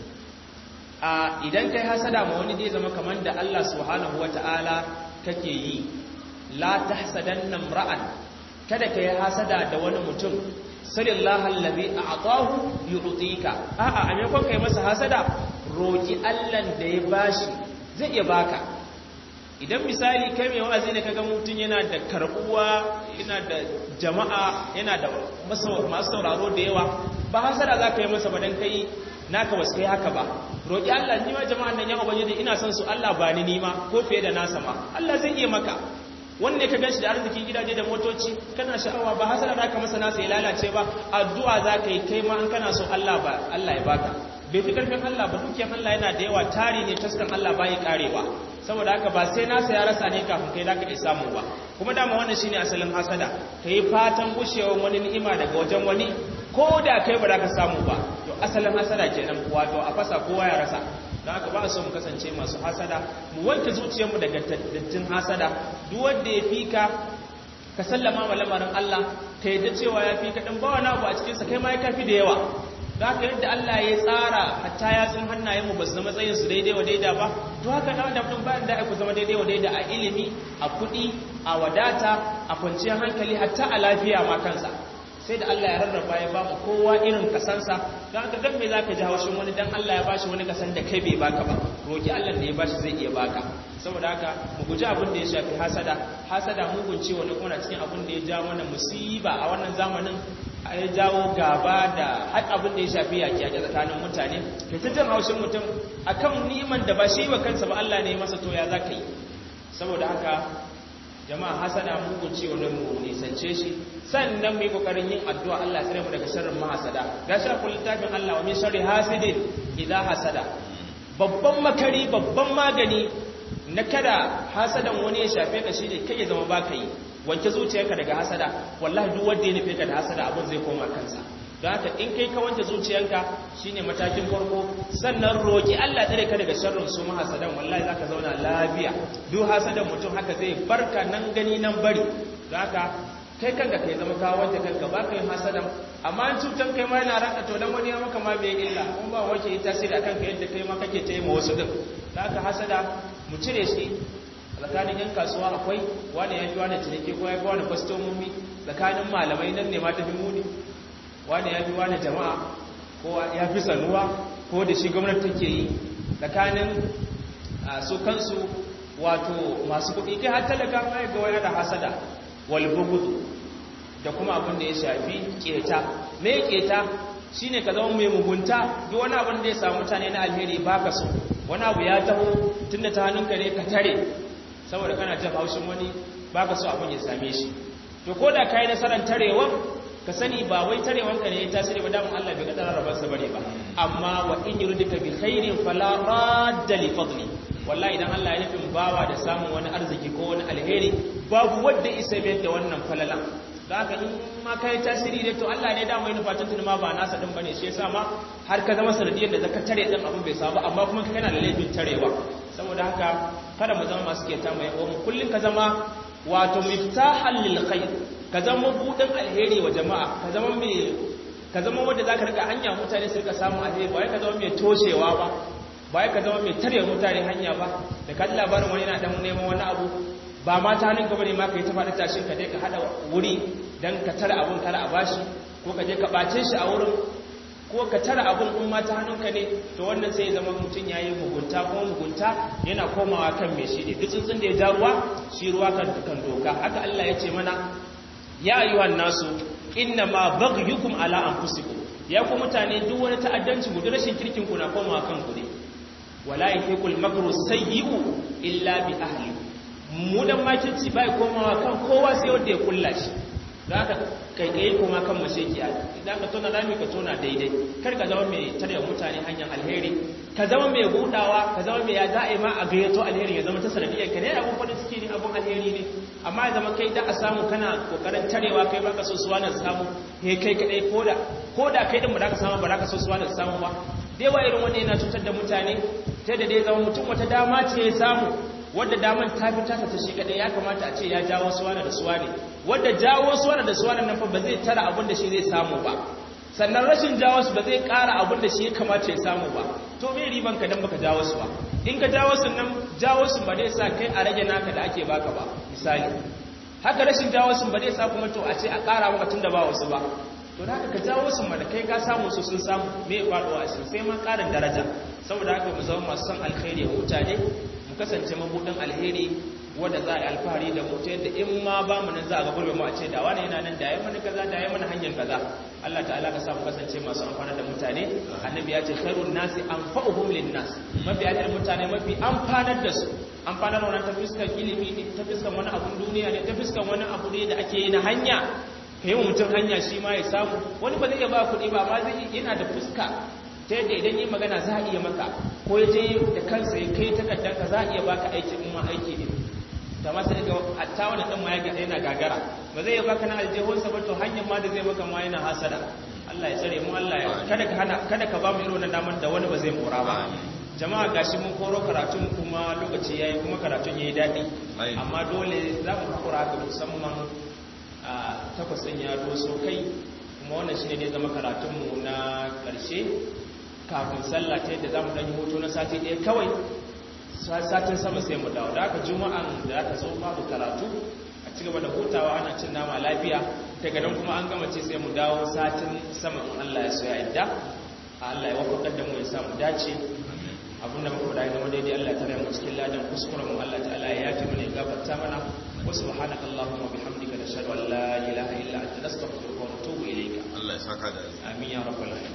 a idan kai hasada ma wani zai zama kamar da Allah subhanahu wata'ala kake yi la tahsadanna ra'an kada kai hasada da wani mutum sallallahu allazi a'tahu yu'tika a'a a maimakon kai masa hasada roki Allah da ya bashi zai iya baka idan misali kai mai wa'azi ne kaga mutum yana da karbuwa yana da jama'a yana da masu sauraro da yawa ba hasada za ka yi masa ba don kai naka wasu kai haka ba roƙi Allah ni ma jama'an nan ya ubangiji ina son su Allah ba ni nima ko fiye da nasa ma Allah zai iya maka wanda ka ganshi da arzikin gidaje da motoci kana sha'awa ba hasada za ka masa nasa ya lalace ba addu'a za ka yi kai ma an kana so Allah ba Allah ya baka bai fi karfin Allah ba dukiyar Allah yana da yawa tari ne taskan Allah bai karewa saboda haka ba sai nasa ya rasa ne kafin kai zaka iya samu ba kuma dama wannan shine asalin hasada kai fatan gushewar wani ni'ima daga wajen wani ko da kai ba za ka samu ba to asalin hasada kenan wato a fasa kowa ya rasa don haka ba so mu kasance masu hasada mu wanke zuciyarmu daga dattin hasada duk wanda ya fi ka ka sallama wa lamarin Allah ka yadda cewa ya fi ka ɗin ba wani abu a cikinsa kai ma ya kafi da yawa da haka yadda Allah ya tsara hatta ya sun hannayen mu ba su zama tsayin su daidai wa daida ba to haka na wanda mutum bayan da ku zama daidai wa daida a ilimi a kuɗi a wadata a kwanciyar hankali hatta a lafiya ma kansa sai da Allah ya rarraba ya ba mu kowa irin kasansa don haka dan me zaka ji haushin wani dan Allah ya bashi wani kasan da kai bai baka ba roki Allah da ya bashi zai iya baka saboda haka mu guji abin da ya shafi hasada hasada mugun ciwo ne kuma cikin abin da ya ja mana musiba a wannan zamanin ya jawo gaba da har abin da ya shafi yaki a tsakanin mutane kai ta jin haushin mutum akan niman da ba shi ba kansa ba Allah ne masa to ya zaka yi saboda haka jama'a hasada mugun ciwo ne mu nisance shi sannan mu yi kokarin yin addu'a Allah ya tsare mu daga sharrin mahasada ga shi kullu tafin Allah wa min sharri hasidin idza hasada babban makari babban magani na kada hasadan wani ya shafe ka shine kai ya zama baka yi wanke zuciyarka daga hasada wallahi duk wanda ya nufe ka da hasada abin zai koma kansa don haka in kai ka wanke zuciyarka shine matakin farko sannan roki Allah tsare ka daga sharrin su mahasadan wallahi zaka zauna lafiya duk hasadan mutum haka zai barka nan gani nan bari don haka kai kanka kai zama ka wanke kanka ba ka yi hasadan amma an cutar kai ma yana ranka to dan wani ya maka ma bai illa kuma ba wanke ita tasiri akan ka yadda kai ma kake ta yi ma wasu din don haka hasada mu cire shi tsakanin yan kasuwa akwai wani ya fi wani ciniki ko ya fi wani kwastomomi tsakanin malamai nan ne ma ta fi muni wani ya fi wani jama'a ko ya fi sanuwa ko da shi gwamnati take yi tsakanin su kansu wato masu kuɗi kai har talaka mai ga wani da hasada walbugudu da kuma abin da ya shafi keta me keta shine ka zama mai mugunta duk wani abin da ya samu mutane na alheri baka so wani abu ya taho tunda ta hannunka ne ka tare saboda kana jin haushin wani baka so abin ya same shi to ko da kai nasarar tarewan ka sani ba wai tarewanka ne ya tasiri ba damun Allah bai kadara rabar sa bane ba amma wa in yuridika bi khairin fala radda li fadli wallahi idan Allah ya nufin bawa da samun wani arziki ko wani alheri babu wanda isa bai da wannan falala da haka in ma kai tasiri dai to Allah ne da mai nufatun tun ma ba nasa din bane shi yasa ma har ka zama sanadiyar da zaka tare din abin bai samu amma kuma kana da laifin tarewa saboda haka kada mu zama masu keta mai yawa kullun ka zama wato miftahan lil khair ka zama budin alheri wa jama'a ka zama mai ka zama wanda zaka rika hanya mutane su rika samu alheri ba ka zama mai toshewa ba ba ka zama mai tare mutane hanya ba da ka ji labarin wani yana dan neman wani abu ba ma ta hannun gaba ne ma ka yi ta faɗi tashin ka je ka haɗa wuri don ka tara abun kala a bashi ko ka je ka ɓace shi a wurin ko ka tara abun in ma ta hannunka ne to wannan sai zama mutum ya yi mugunta kuma mugunta yana komawa kan mai shi ne duk tsuntsun da ya ja ruwa shi ruwa kan kan doka haka Allah ya ce mana ya ayyuhan nasu inna ma baghyukum ala anfusikum ya ku mutane duk wani ta'addanci gudu rashin kirkin ku na komawa kan ku ne wala yahiqul makru sayyi'u illa bi ahli mu dan makirci bai komawa kan kowa sai wanda ya kulla shi da aka kai kuma kan mashekiya idan ka tona rami ka tona daidai kar ka zama mai tare mutane hanyar alheri ka zama mai budawa ka zama mai ya za'a ma a gayyato alheri ya zama ta sanadiyar ka ne abun farin ciki ne abun alheri ne amma ya zama kai da a samu kana kokarin tarewa kai baka so suwa na samu he kai kadai koda koda kai din ba za ka samu ba za ka so suwa na samu ba dai wa irin wannan yana cutar da mutane ta da dai zama mutum wata dama ce ya samu wadda daman ta fi taka ta shi kadai ya kamata a ce ya jawo suwana da suwane wadda jawo suwana da suwane nan fa ba zai tara abin da shi zai samu ba sannan rashin jawo su ba zai ƙara abin da shi ya kamata ya samu ba to me riban ka dan baka jawo su ba in ka jawo su nan jawo su ba zai sa kai a rage naka da ake baka ba misali haka rashin jawo su ba zai sa kuma to a ce a ƙara maka tunda ba wasu ba to da haka ka jawo su ma da kai ka samu su sun samu me faɗuwa a sai ma ƙarin daraja saboda haka mu zama masu son alkhairi a mutane mu kasance mabudin alheri wanda za a yi alfahari da mu ta yadda in ma ba mu nan za a ga gurbe mu a ce da wani yana nan da ya mana kaza da ya mana hanyar kaza Allah ta'ala ka sa mu kasance masu amfana da mutane annabi ya ce khairun nasi anfa'uhum linnas mafi ajiyar mutane mafi amfanar da su amfanar wannan ta fuskar ilimi ne ta fuskar wani abun duniya ne ta fuskar wani abu ne da ake yi na hanya ka yi wa mutum hanya shi ma ya samu wani ba zai iya ba kuɗi ba amma zai yana da fuska ta yadda idan yi magana za a iya maka ko ya je da kansa ya kai takardarka za a iya baka aikin in ma aiki ne da ma sai ga hatta wani dan ma ya gada yana gagara ba zai iya baka na aljihunsa ba to hanyar ma da zai maka ma yana hasada Allah ya tsare mu Allah ya kada ka hana kada ka ba mu irin wannan damar da wani ba zai mora ba jama'a gashi mun koro karatun kuma lokaci yayi kuma karatun yayi dadi amma dole za mu hakura haka musamman a takwas ɗin ya doso kai kuma wannan shine ne zama karatunmu na ƙarshe kafin sallah ta yadda za mu ɗanyi hoto na sati ɗaya kawai satin sama sai mu dawo da aka juma'an da aka zo babu karatu a ci gaba da hutawa ana cin nama lafiya daga nan kuma an gama ce sai mu dawo satin sama in Allah ya so ya yadda Allah ya wafakar da mu ya samu dace abinda muka faɗa game daidai Allah ta mu cikin ladan kuskuren mu Allah ta'ala ya yafi mana ya gafarta mana wa subhanaka allahumma bihamdika nashhadu an la ilaha illa anta nastaghfiruka wa natubu ilayka Allah ya saka da amin ya rabbal alamin